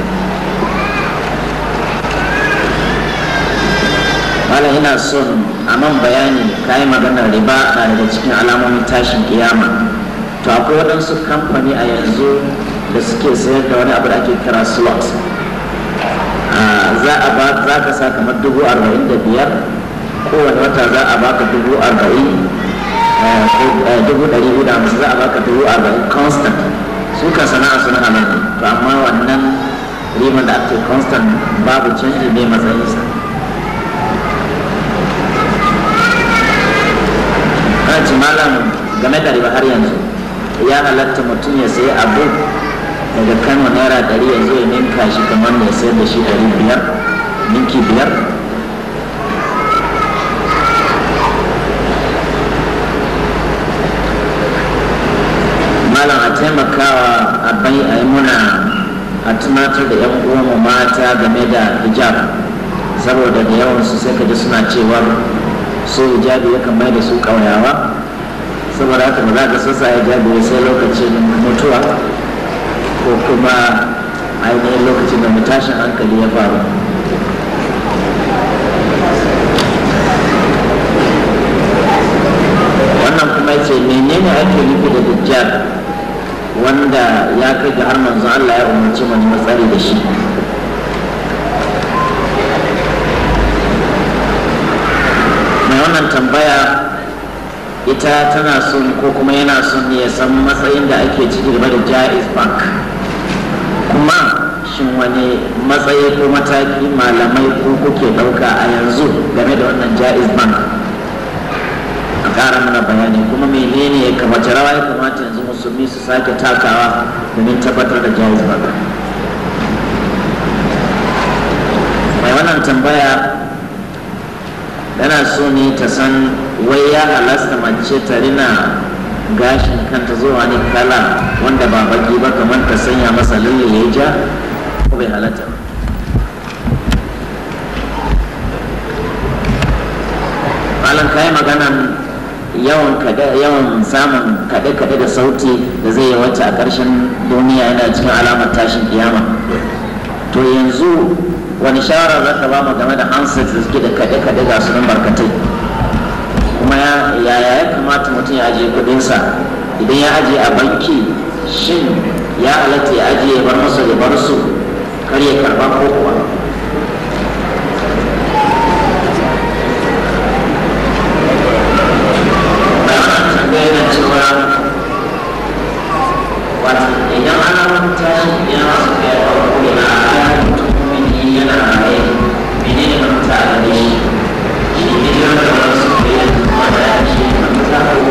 malam ina son a man bayani kayi maganar riba na daga cikin alamomin tashin kiyama to akwai waɗansu kamfani a yanzu da suke sayar da wani abu da ake kira slot za a ba za ka sa kamar dubu arba'in da biyar kowane wata za a baka dubu arba'in dubu ɗari biyu da hamsin za a baka dubu arba'in constant su kan sana'a suna halal to amma wannan riban da ake constant babu canji ne matsayinsa kana ci malam game da riba har yanzu ya halatta mutum ya sayi abu daga kano naira ɗari ya zo ya ninka shi kamar ya sayar da shi ɗari biyar ninki biyar malam a taimakawa a bai a yi muna a tunatar da yan uwanmu mata game da hijab saboda da yawansu sai ka ji suna cewa su hijabi yakan mai da su ƙauyawa saboda haka ba za ka sassa hijabi sai lokacin mutuwa ko kuma ainihin lokacin da mutashin hankali ya faru wannan kuma ce menene ake nufi da dajjal wanda ya kai ga har manzo Allah ya umarci mu matsari da shi mai wannan tambaya ita tana son ko kuma yana son ya san matsayin da ake ciki game da jaiz bank kuma shin wani matsayi ko mataki malamai ko kuke ɗauka a yanzu game da wannan jaiz bank a ƙara mana bayani kuma menene ya kamace rawa ya kamata yanzu musulmi su sake takawa domin tabbatar da jaiz bank mai wannan tambaya tana so ne ta san wai ya halasta mace ta rina gashin kanta zuwa ne kala wanda ba baki ba kamar ta sanya masa lalle ya ja ko bai halatta ba malam kayi maganan yawan kada yawan samun kaɗe-kaɗe da sauti da zai yawaita a ƙarshen duniya yana cikin alamar tashin kiyama to yanzu wani shawara za ka ba mu game da handsets da suke da kaɗe-kaɗe ga su barkatai kuma yaya ya kamata mutum ya ajiye kuɗinsa idan ya ajiye a banki shin ya halatta ya ajiye ya bar masa ya bar su kar ya karba ko kuwa idan ana rubuta yana su kai farko yana a mutum yana raye mene ne mafita a gare shi shi ne jiran da wani su ke yin wanda ya ce mafita ko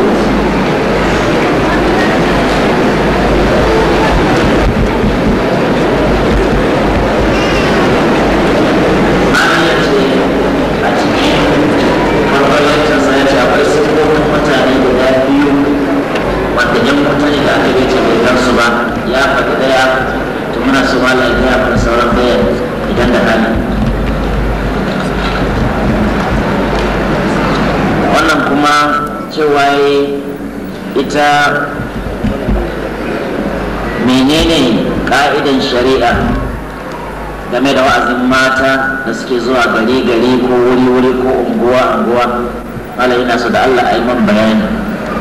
ita menene ka'idan shari'a game da wa'azin mata da suke zuwa gari gari ko wuri wuri ko unguwa unguwa malai ina so da Allah a yi man bayani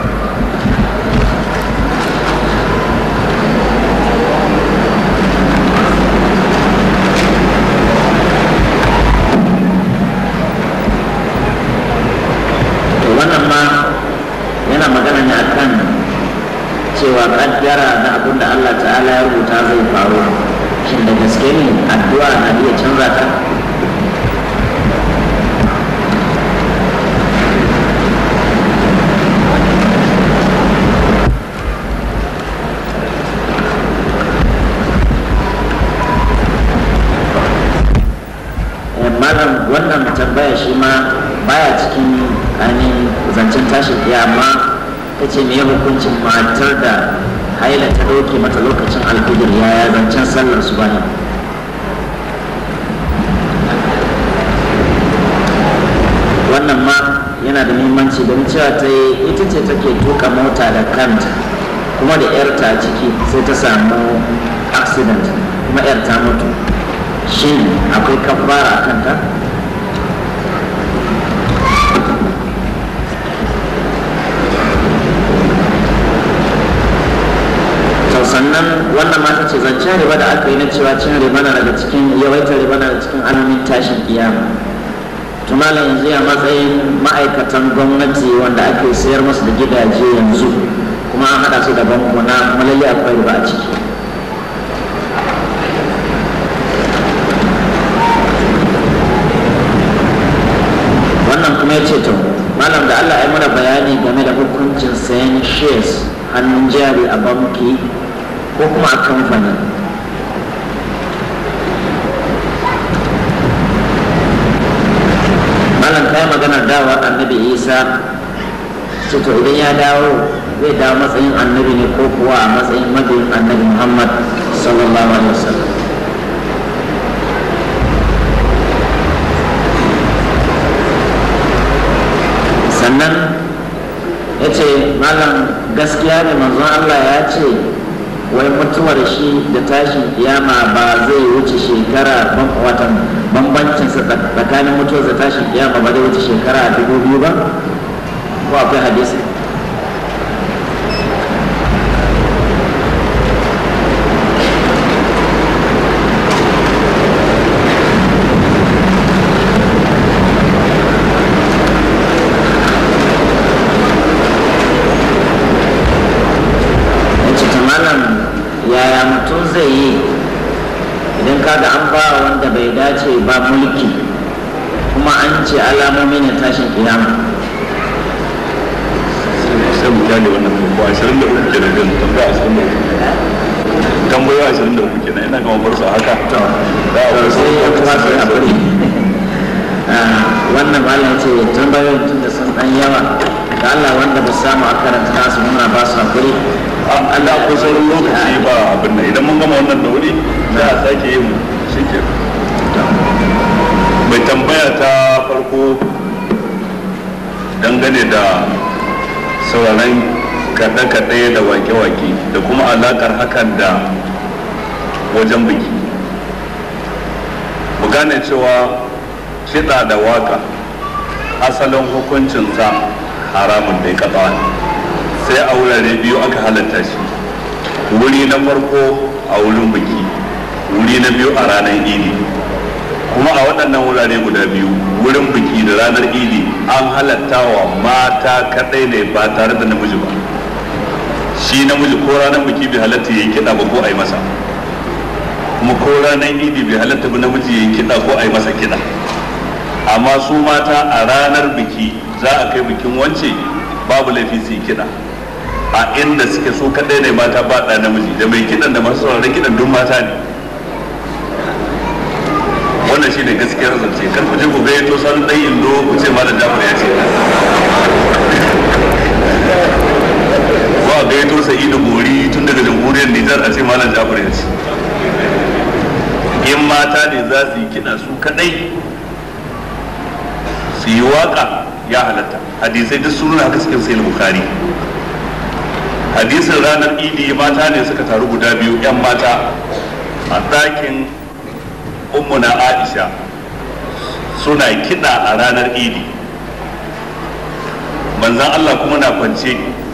to wannan ma yana magana ne akan cewa kaddara na abin da Allah ta'ala ya rubuta zai faru shin da gaske ne addu'a na iya canza ta Eh, malam wannan tambaya shi ma baya cikin ainihin zancen tashin kiyama ta ce me hukuncin matar da haila ta ɗauke mata lokacin alfijir yaya zancen sallar su bane wannan ma yana da muhimmanci don cewa ta yi ita ce take tuka mota da kanta kuma da yarta a ciki sai ta samu accident kuma yar ta mutu shin akwai kafara a kanta to sannan wannan mata ce zancen riba da aka yi na cewa cin riba na daga cikin yawaitar riba na daga cikin alamin tashin kiyama tumala yanzu a matsayin ma'aikatan gwamnati wanda ake sayar masu da gidaje yanzu kuma an haɗa su da bankuna kuma lalle akwai riba a ciki wannan kuma ya ce to malam da Allah ya mana bayani game da hukuncin sayan shares hannun jari a banki ko kuma a kamfani malam kai maganar dawa annabi isa ce to idan ya dawo zai dawo matsayin annabi ne ko kuwa a matsayin mabiyin annabi muhammad sallallahu alaihi wasallam sannan ya ce malam gaskiya ne manzon Allah ya ce wai mutuwar shi da tashin kiyama ba zai wuce shekara watan bambancin sa tsakanin mutuwar da tashin kiyama ba zai wuce shekara dubu biyu ba ko akwai hadisi ya ce ta malam yaya mutum zai yi idan kaga an ba wanda bai dace ba mulki kuma an ce alamomi ne tashin kiyama sai mu kyale wannan ko ashirin da uku kenan din tambaya ashirin da uku tambayoyi ashirin da uku kenan ina gama bar su a haka da a wasu sai ya kuma su haƙuri wannan malam ce tambayoyin tun da sun ɗan yawa da Allah wanda ba su samu a karanta nasu muna ba su haƙuri Allah ko sauran lokaci ba abin nan idan mun gama wannan da wuri za a sake yin shi ke mai tambaya ta farko dangane da sauraron kaɗe-kaɗe da wake-wake da kuma alaƙar hakan da wajen biki mu gane cewa kiɗa da waka asalin hukuncinsa haramun da ya sai a wurare biyu aka halatta shi wuri na farko a wurin biki wuri na biyu a ranar idi kuma a waɗannan wurare guda biyu wurin biki da ranar idi an halatta wa mata kaɗai ne ba tare da namiji ba shi namiji ko ranar biki bai halatta ya yi kiɗa ba ko a yi masa kuma ko ranar idi bai halatta ba namiji ya yi kiɗa ko a yi masa kiɗa amma su mata a ranar biki za a kai bikin wance babu laifi su yi kiɗa a inda suke so kaɗai ne mata ba ɗa namiji da mai kiɗan da masu sauraron kiɗan duk mata ne wannan shine gaskiyar zance kar ku je ku ga yato san dan indo ku ce malam Jafar ya ce ko a ga yato Sa'idu Gori tun daga jamhuriyar Nijar a ce malam Jafar ya ce in mata ne za su yi kiɗa su kaɗai su yi waka ya halatta hadisai duk sun nuna haka cikin sayil bukhari hadisin ranar idi mata ne suka taru guda biyu 'yan mata a ɗakin ummuna aisha suna kiɗa a ranar idi manzan allah kuma na kwance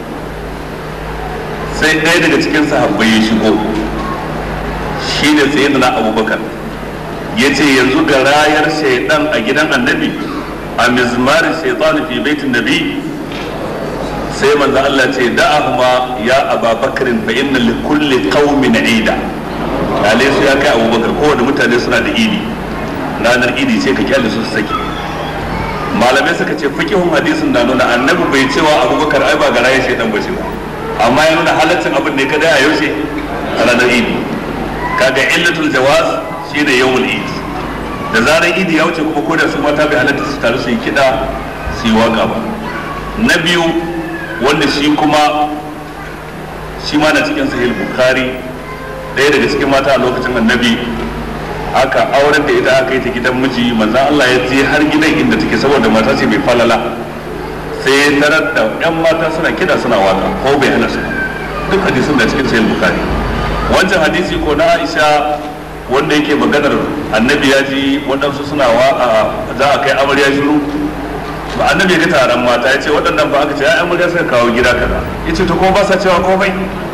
sai ɗaya daga cikin sahabbai ya shigo shi ne sai na abubakar ya ce yanzu ga rayar shaidan a gidan annabi a mizmarin shaitan fi baitin nabi sai manzo Allah ce da'ahuma ya Aba Bakarin fa inna li kulli qaumin ida kale su ya kai Abubakar kowane mutane suna da idi ranar idi ce ka kyale su su saki malamai suka ce fikihun hadisin na nuna annabi bai cewa Abubakar ai ba ga rayar shaitan ba ce ba amma ya nuna halaccin abin ne kada a yaushe a ranar idi kaga illatul jawaz shine yawmul idi da zarar idi ya wuce kuma ko da su mata bai halatta su taru su yi kiɗa su yi waka ba na biyu wanda shi kuma shi ma na cikin sahih bukhari ɗaya daga cikin mata a lokacin annabi aka auren da ita aka yi ta gidan miji manzon Allah ya je har gidan inda take saboda mata ce mai falala sai ya tarar da yan mata suna kiɗa suna waka ko bai hana su duk hadisin da cikin sahih bukhari wancan hadisi ko na Aisha wanda yake maganar annabi ya ji waɗansu suna wa za a kai amarya shiru ba annabi ga taron mata ya ce waɗannan ba aka ce ai amarya suka kawo gida kaza ya ce to kuma ba sa cewa komai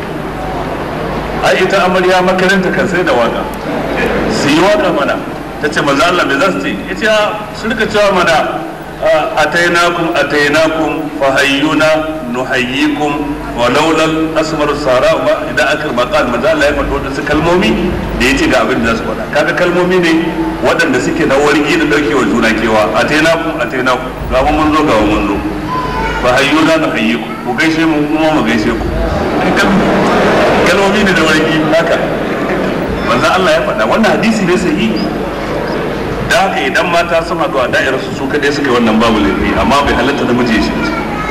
ai ita amarya makaranta kan sai da waka su yi waka mana ta ce maza Allah me za su ce ya ce su rika cewa mana atainakum atainakum fahayyuna nuhayyikum wa laulal asmaru sara ma idan aka maqal maza Allah ya faɗo wadansu kalmomi da yace ga abin da za su faɗa kaga kalmomi ne waɗanda suke na wargi da dauke wa juna kewa atainakum atainakum ga mun zo ga mun zo fahayyuna nuhayyikum ku gaishe mu kuma mu gaishe ku kalmomi ne da wargi haka manzo Allah ya faɗa wannan hadisi ne sahihi da haka idan mata sun haɗu a da'irar su su kaɗai suka yi wannan babu laifi amma bai halatta da miji shi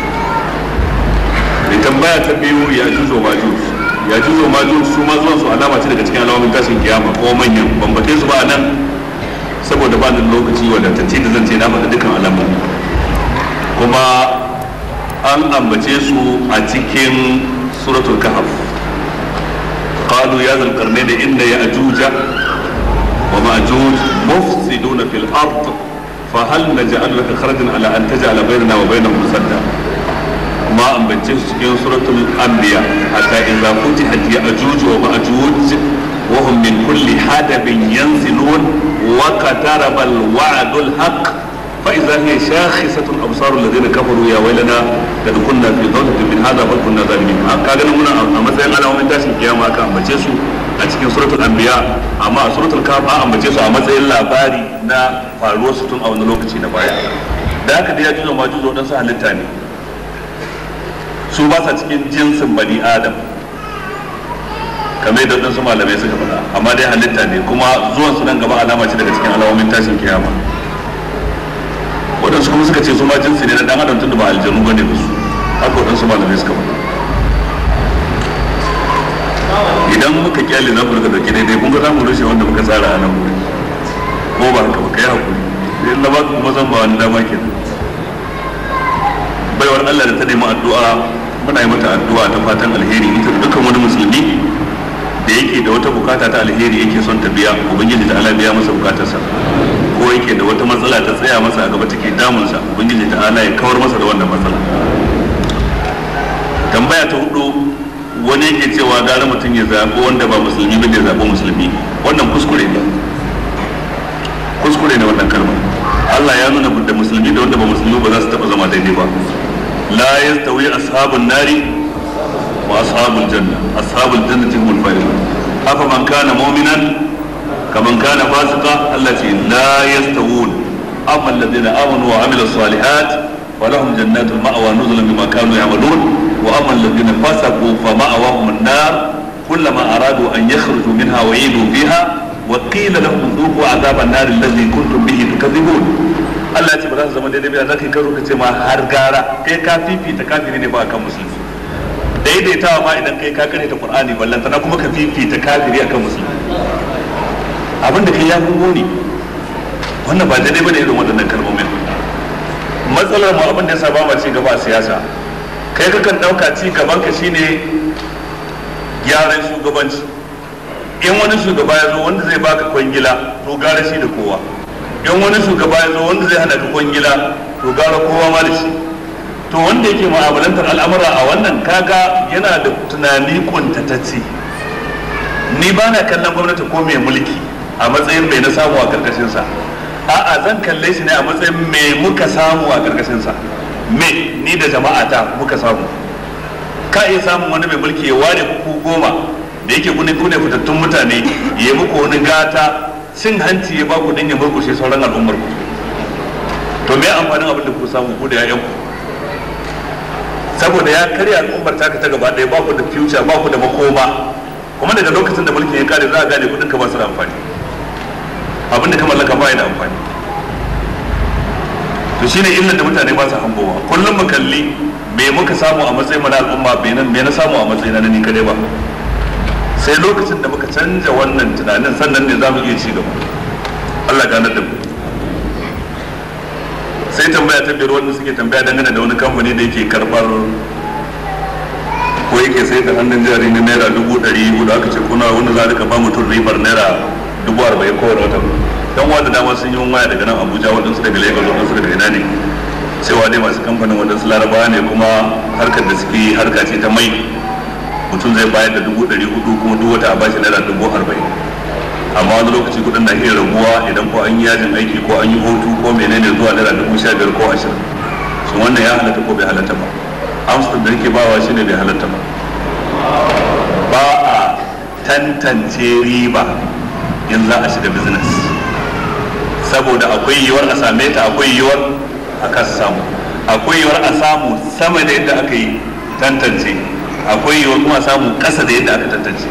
da tambaya ta biyu ya juzo ma juz ya juzo ma juz su ma zuwan su alama ce daga cikin alamomin tashin kiyama ko manyan bambate su ba nan saboda ba nan lokaci wadatacce da zan ce na faɗi dukkan alamomi kuma an ambace su a cikin suratul kahf قالوا يا ذا القرنين إن يأجوج ومأجوج مفسدون في الأرض فهل نجعل لك خرجا على أن تجعل بيننا وبينهم سدا ما أن cikin سورة الأنبياء حتى إذا فتحت يأجوج ومأجوج وهم من كل حدب ينزلون وقترب الوعد الحق فإذا هي شاخصة أبصار الذين كفروا يا ويلنا قد كنا في ضلة من هذا بل كنا ظالمين كاغا منا a matsayin alamomin tashin kiyama aka ambace su a cikin suratul anbiya amma a suratul kahf an ambace su a matsayin labari na faruwar su tun a wani lokaci na baya da haka da ya juzo ma juzo dan su halitta ne su ba sa cikin jinsin bani adam kamar yadda wadansu malamai suka faɗa amma dai halitta ne kuma zuwan su nan gaba alama ce daga cikin alamomin tashin kiyama waɗansu kuma suka ce su ma jinsi ne na ɗan adam tun da ba aljanu bane ba su haka waɗansu malamai suka faɗa idan muka kyale za mu rika dauke daidai kun ga za mu rushe wanda muka tsara a nan wuri ko ba haka ba kai hakuri sai Allah ba kuma zan ba wani dama ke baiwar Allah da ta nemi addu'a muna yi mata addu'a ta fatan alheri ita da dukkan wani musulmi da yake da wata bukata ta alheri yake son ta biya ubangiji ta Allah biya masa bukatarsa ko yake da wata matsala ta tsaya masa a gaba take damunsa ubangiji ta Allah ya kawar masa da wannan matsala tambaya ta hudu wani yake cewa gara mutum ya zaɓi wanda ba musulmi ba ya zaɓi musulmi wannan kuskure ne kuskure ne wannan kalma Allah ya nuna da musulmi da wanda ba musulmi ba za su taɓa zama daidai ba la yastawi ashabun nari wa ashabul janna ashabul jannati humul faizun afa man kana mu'minan kaman kana fasika Allah ce la yastawun amma alladhina amanu wa amilus salihat ولهم جنات المأوى نزلا بما كانوا يعملون واما الذين فسقوا فمأواهم النار كلما ارادوا ان يخرجوا منها وعيدوا فيها وقيل لهم ذوقوا عذاب النار الذي كنتم به تكذبون Allah ya ce ba za su zama daidai ba za ka yi karo ka ce ma har gara kai ka fifita kafiri ne ba kan musulmi daidaitawa ma idan kai ka kare ta Qur'ani ballantana kuma ka fifita kafiri akan musulmi abin da kai ya fi muni wannan ba daidai ba da irin waɗannan kalmomin matsalar mu abin da yasa ba ma ci gaba a siyasa kai kakan dauka ci gaban ka shine gyaran shugabanci in wani shugaba ya zo wanda zai baka kwangila to gara shi da kowa in wani shugaba ya zo wanda zai hana ka kwangila to gara kowa ma da shi to wanda yake mu'amalantar al'amura a wannan kaga yana da tunani kuntatacce ni ba na kallon gwamnati ko mai mulki a matsayin mai na samu a karkashinsa a'a zan kalle shi ne a matsayin mai muka samu a karkashinsa me ni da jama'ata muka samu ka iya samun wani mai mulki ya ware kuku goma da yake kune kune fitattun mutane ya muku wani gata cin hanci ya baku don ya murkushe sauran al'ummar ku to me amfanin abin da ku samu ku da yayan ku saboda ya karya al'ummar taka ta gaba ɗaya baku da future baku da makoma kuma daga lokacin da mulkin ya kare za a gane kudin ka ba su da amfani abin da ka mallaka ba da amfani to shine illar da mutane ba su hangowa kullum mu kalli me muka samu a matsayin na al'umma me na samu a matsayin na ni kadai ba sai lokacin da muka canja wannan tunanin sannan ne za mu iya ci gaba Allah ganar da mu sai tambaya ta biyar wanda suke tambaya dangane da wani kamfani da yake karbar ko yake sai da hannun jari na naira dubu ɗari hudu aka ce kuna wanda za ka ba mutum ribar naira dubu arba'in kowane wata dan wanda dama sun yi waya daga nan abuja waɗansu daga lagos waɗansu daga ina ne cewa dai masu kamfanin waɗansu larabawa ne kuma harkar da suke harka ce ta mai mutum zai bayar da dubu ɗari hudu kuma duk wata a bashi naira dubu arba'in amma wani lokaci kuɗin na iya raguwa idan ko an yi yajin aiki ko an yi hutu ko menene zuwa naira dubu sha biyar ko ashirin shin wannan ya halatta ko bai halatta ba amsar da nake bawa shine bai halatta ba ba a tantance riba in za a shiga business saboda akwai yiwuwar a same ta akwai yiwuwar a kasa samu akwai yiwuwar a samu sama da yadda aka yi tantance akwai yiwuwar kuma a samu kasa da yadda aka tantance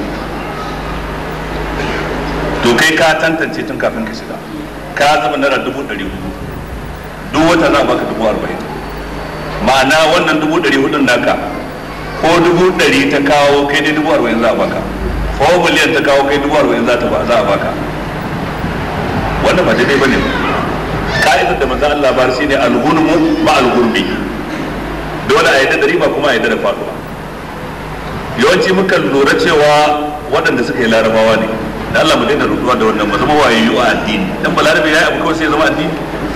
to kai ka tantance tun kafin ka shiga ka zama naira dubu ɗari hudu duk wata za a baka dubu arba'in ma'ana wannan dubu ɗari hudun naka ko dubu ɗari ta kawo kai dai dubu arba'in za a baka ko miliyan ta kawo kai dubu arba'in za a baka wannan ba daidai bane ka'idar da manzon Allah bar shine al-ghunmu ma al-ghurbi dole a yadda da riba kuma a yadda da faduwa yawanci muka lura cewa waɗanda suka yi larabawa ne da Allah mu daina rutuwa da wannan ba zama wayayyu a addini dan balarabe yayi abu kawai sai ya zama addini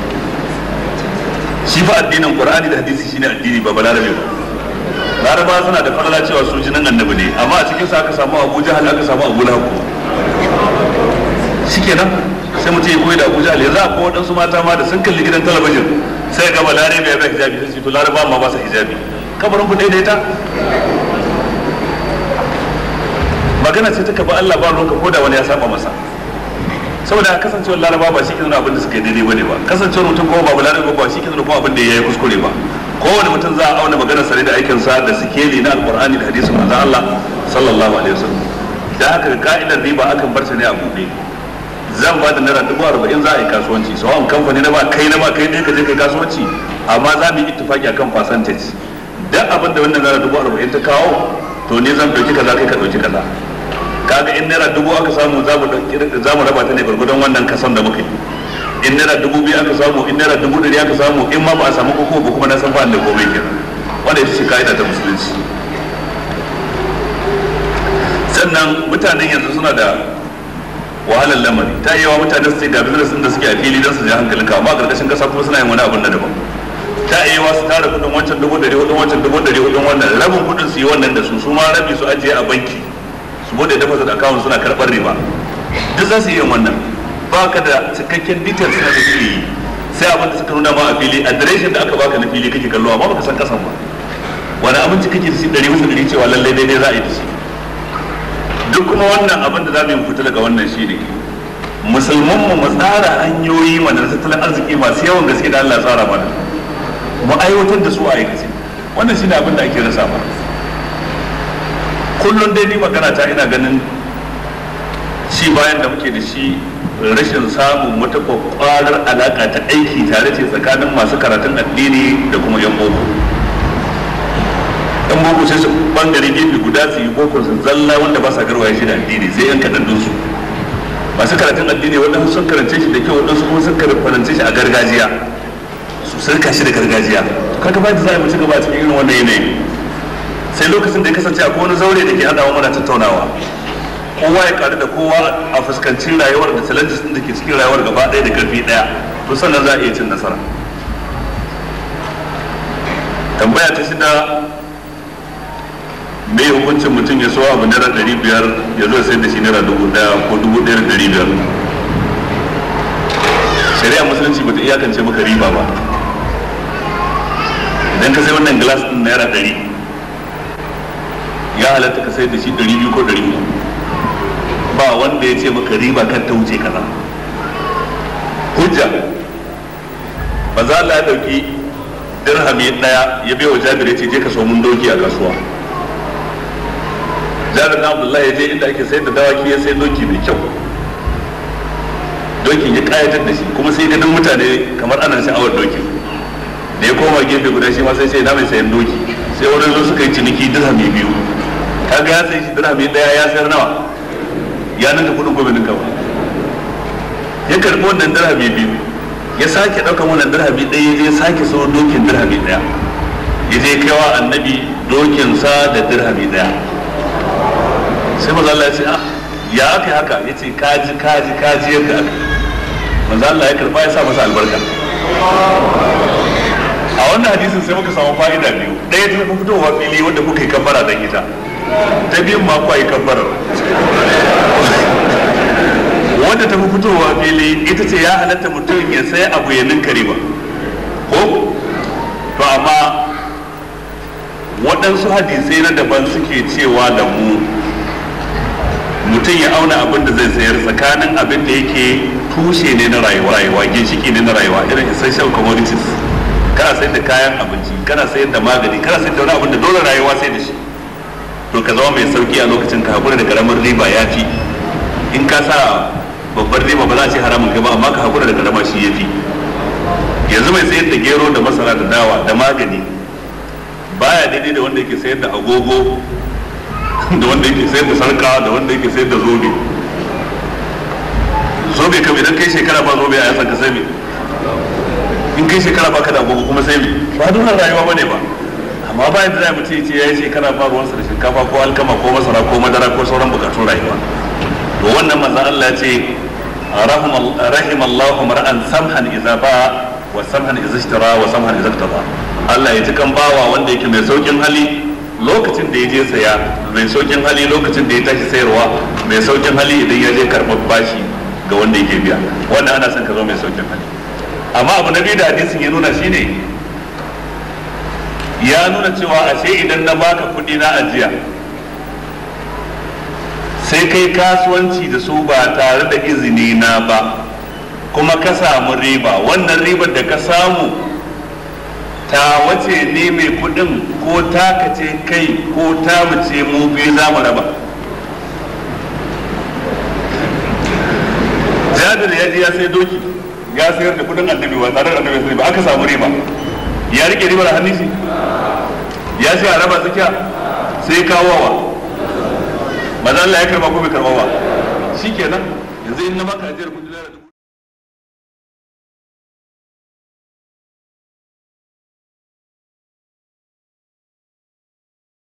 shi fa addinin qur'ani da hadisi shine addini ba balarabe ba larabawa suna da falala cewa su jinin annabi ne amma a cikin sa aka samu abu jahal aka samu abu lahab shikenan sai mutum ya koyi da abu jahal yanzu akwai waɗansu mata ma da sun kalli gidan talabijin sai ga balarabe ya bai hijabi sai to laraba ma ba sa hijabi kabarin ku daidaita magana ce ta kaba Allah ba ruwanka ko da wani ya saba masa saboda kasancewar laraba ba shi ke nuna abin da suka yi daidai bane ba kasancewar mutum kuma ba laraba ba shi ke nuna kuma abin da ya yi kuskure ba kowane mutum za a auna maganar sare da aikin sa da sikeli na alqur'ani da hadisin manzon Allah sallallahu alaihi wasallam da haka ka'idar riba akan bar ta ne a buɗe zan ba da naira dubu arba'in za a yi kasuwanci sawan kamfani na ba kai na ba kai ne ka je kai kasuwanci amma za mu yi ittifaki akan percentage duk abin da wannan naira dubu arba'in ta kawo to ne zan ɗauki kaza kai ka ɗauki kaza kaga in naira dubu aka samu za mu za mu raba ta ne gurgurdan wannan kasan da muka yi in naira dubu biyu aka samu in naira dubu ɗari aka samu in ma ba a samu koko ba kuma na san ba da komai kenan wanda ita ce ka'ida ta musulunci sannan mutanen yanzu suna da wahalar lamari ta yi wa mutane su ce ga business din da suke a fili don su ji hankalin ka amma a ƙarƙashin ƙasa kuma suna yin wani abin na daban ta yi wa su tara kuɗin wancan dubu ɗari hudun wancan dubu ɗari hudun wannan rabin kuɗin su yi wannan da su su ma rabi su ajiye a banki su bude deposit account suna karɓar riba duk za su yi yin wannan ba ka da cikakken details na da suke yi sai abin da suka nuna ma a fili adireshin da aka baka na fili kake kallo amma baka san kasan ba wani abinci kake da shi ɗari bisa ɗari cewa lallai daidai za a yi da shi duk kuma wannan abin da za mu yi fita daga wannan shi ne musulman mu mu tsara hanyoyi mana tattalin arziki masu yawan gaske da Allah tsara mana mu aiwatar da su a aikace wannan shi ne abin da ake rasa ba kullum dai ni magana ta ina ganin shi bayan da muke da shi rashin samun wata kwakwarar alaka ta aiki tare ce tsakanin masu karatun addini da kuma yan boko yan boko sai su bangare gefe guda su yi boko su zalla wanda ba sa garwaye shi da addini sai yan kaɗan su masu karatun addini waɗansu sun karance shi da kyau waɗansu kuma sun karance shi a gargajiya su sarka shi da gargajiya kaga ba da za a yi mu ci gaba a cikin irin wannan yanayi sai lokacin da ya kasance akwai wani zaure da ke hadawa mana tattaunawa kowa ya karu da kowa a fuskanci rayuwar da challenges din da ke cikin rayuwar gaba ɗaya da karfi ɗaya to sannan za a iya cin nasara tambaya ta shida me hukuncin mutum ya so abu naira ɗari biyar ya zo sai da shi naira dubu ɗaya ko dubu ɗaya da ɗari biyar shari'a musulunci bata iyakance maka riba ba idan ka sai wannan glass ɗin naira ɗari ya halatta ka sai da shi ɗari biyu ko ɗari uku ba wanda ya ce maka riba kan ta wuce kaza hujja ba za Allah ya ɗauki dirhami ɗaya ya bai wa jabir ya ce je ka so mun doki a kasuwa jabir na abdullahi ya je inda ake sayar da dawaki ya sai doki mai kyau dokin ya kayatar da shi kuma sai ganin mutane kamar ana sha'awar dokin da ya koma gefe guda shi ma sai sai na mai sayan doki sai wani zo suka yi ciniki dirhami biyu kaga ya sai shi dirhami daya ya sayar nawa ya ninka kudin gobe ninka ba ya karbi wannan dirhami biyu ya sake ɗaukan wannan dirhami ɗaya ya je sake so dokin dirhami ɗaya ya je kaiwa annabi dokinsa da dirhami ɗaya sai maza Allah ya ce ah ya aka yi haka ya ce kaji kaji kaji yadda aka maza Allah ya karba ya sa masa albarka a wannan hadisin sai muka samu fa'ida biyu ɗaya ta fi fitowa fili wanda kuka yi kabbara don ita ta biyun ma kuwa yi kabbarar wanda ta fi fitowa fili ita ce ya halatta mutum ya sai abu ya ninka riba ko to amma waɗansu hadisai na daban suke cewa da mu mutum ya auna abin da zai sayar tsakanin abin da yake tushe ne na rayuwa rayuwa ginshiki ne na rayuwa irin essential commodities kana sayar da kayan abinci kana sayar da magani kana sayar da wani abin da dole rayuwa sai da shi to ka zama mai sauki a lokacin ka hakura da karamar riba ya fi in ka sa babbar riba ba za a ce haramun kai ba amma ka hakura da karama shi ya fi yanzu mai sayar da gero da masara da dawa da magani baya daidai da wanda yake sayar da agogo da wanda yake sayar da sarka da wanda yake sayar da zobe zobe kam idan kai shekara ba zobe a yasan ka sai me in kai shekara ba ka da agogo kuma sai me ba dunan rayuwa bane ba amma bayan da zai mutum ce ya yi shekara ba ruwansa da shinkafa ko alkama ko masara ko madara ko sauran bukatun rayuwa to wannan manzon Allah ya ce rahim Allah mar'an samhan idza ba wa samhan idza ishtara wa samhan idza iqtada Allah ya ji kan bawa wanda yake mai saukin hali lokacin da ya je saya mai saukin hali lokacin da ya tashi sayarwa mai saukin hali idan ya je karɓar bashi ga wanda yake biya wannan ana son ka zo mai saukin hali amma abu na biyu da hadisin ya nuna shine ya nuna cewa ashe idan na baka kuɗi na ajiya sai kai kasuwanci da su ba tare da izini na ba kuma ka samu riba wannan ribar da ka samu ta wace ne mai kudin ko taka ce kai ko ta mace mu biyu za mu raba jabir ya je ya sai doki ya sayar da kudin annabi ba tare da annabi sai ba aka samu riba ya rike ribar hannun shi ya ce a raba tsakiya sai kawo wa maza Allah ya karba ko bai karba ba shikenan yanzu in na baka ajiyar kudi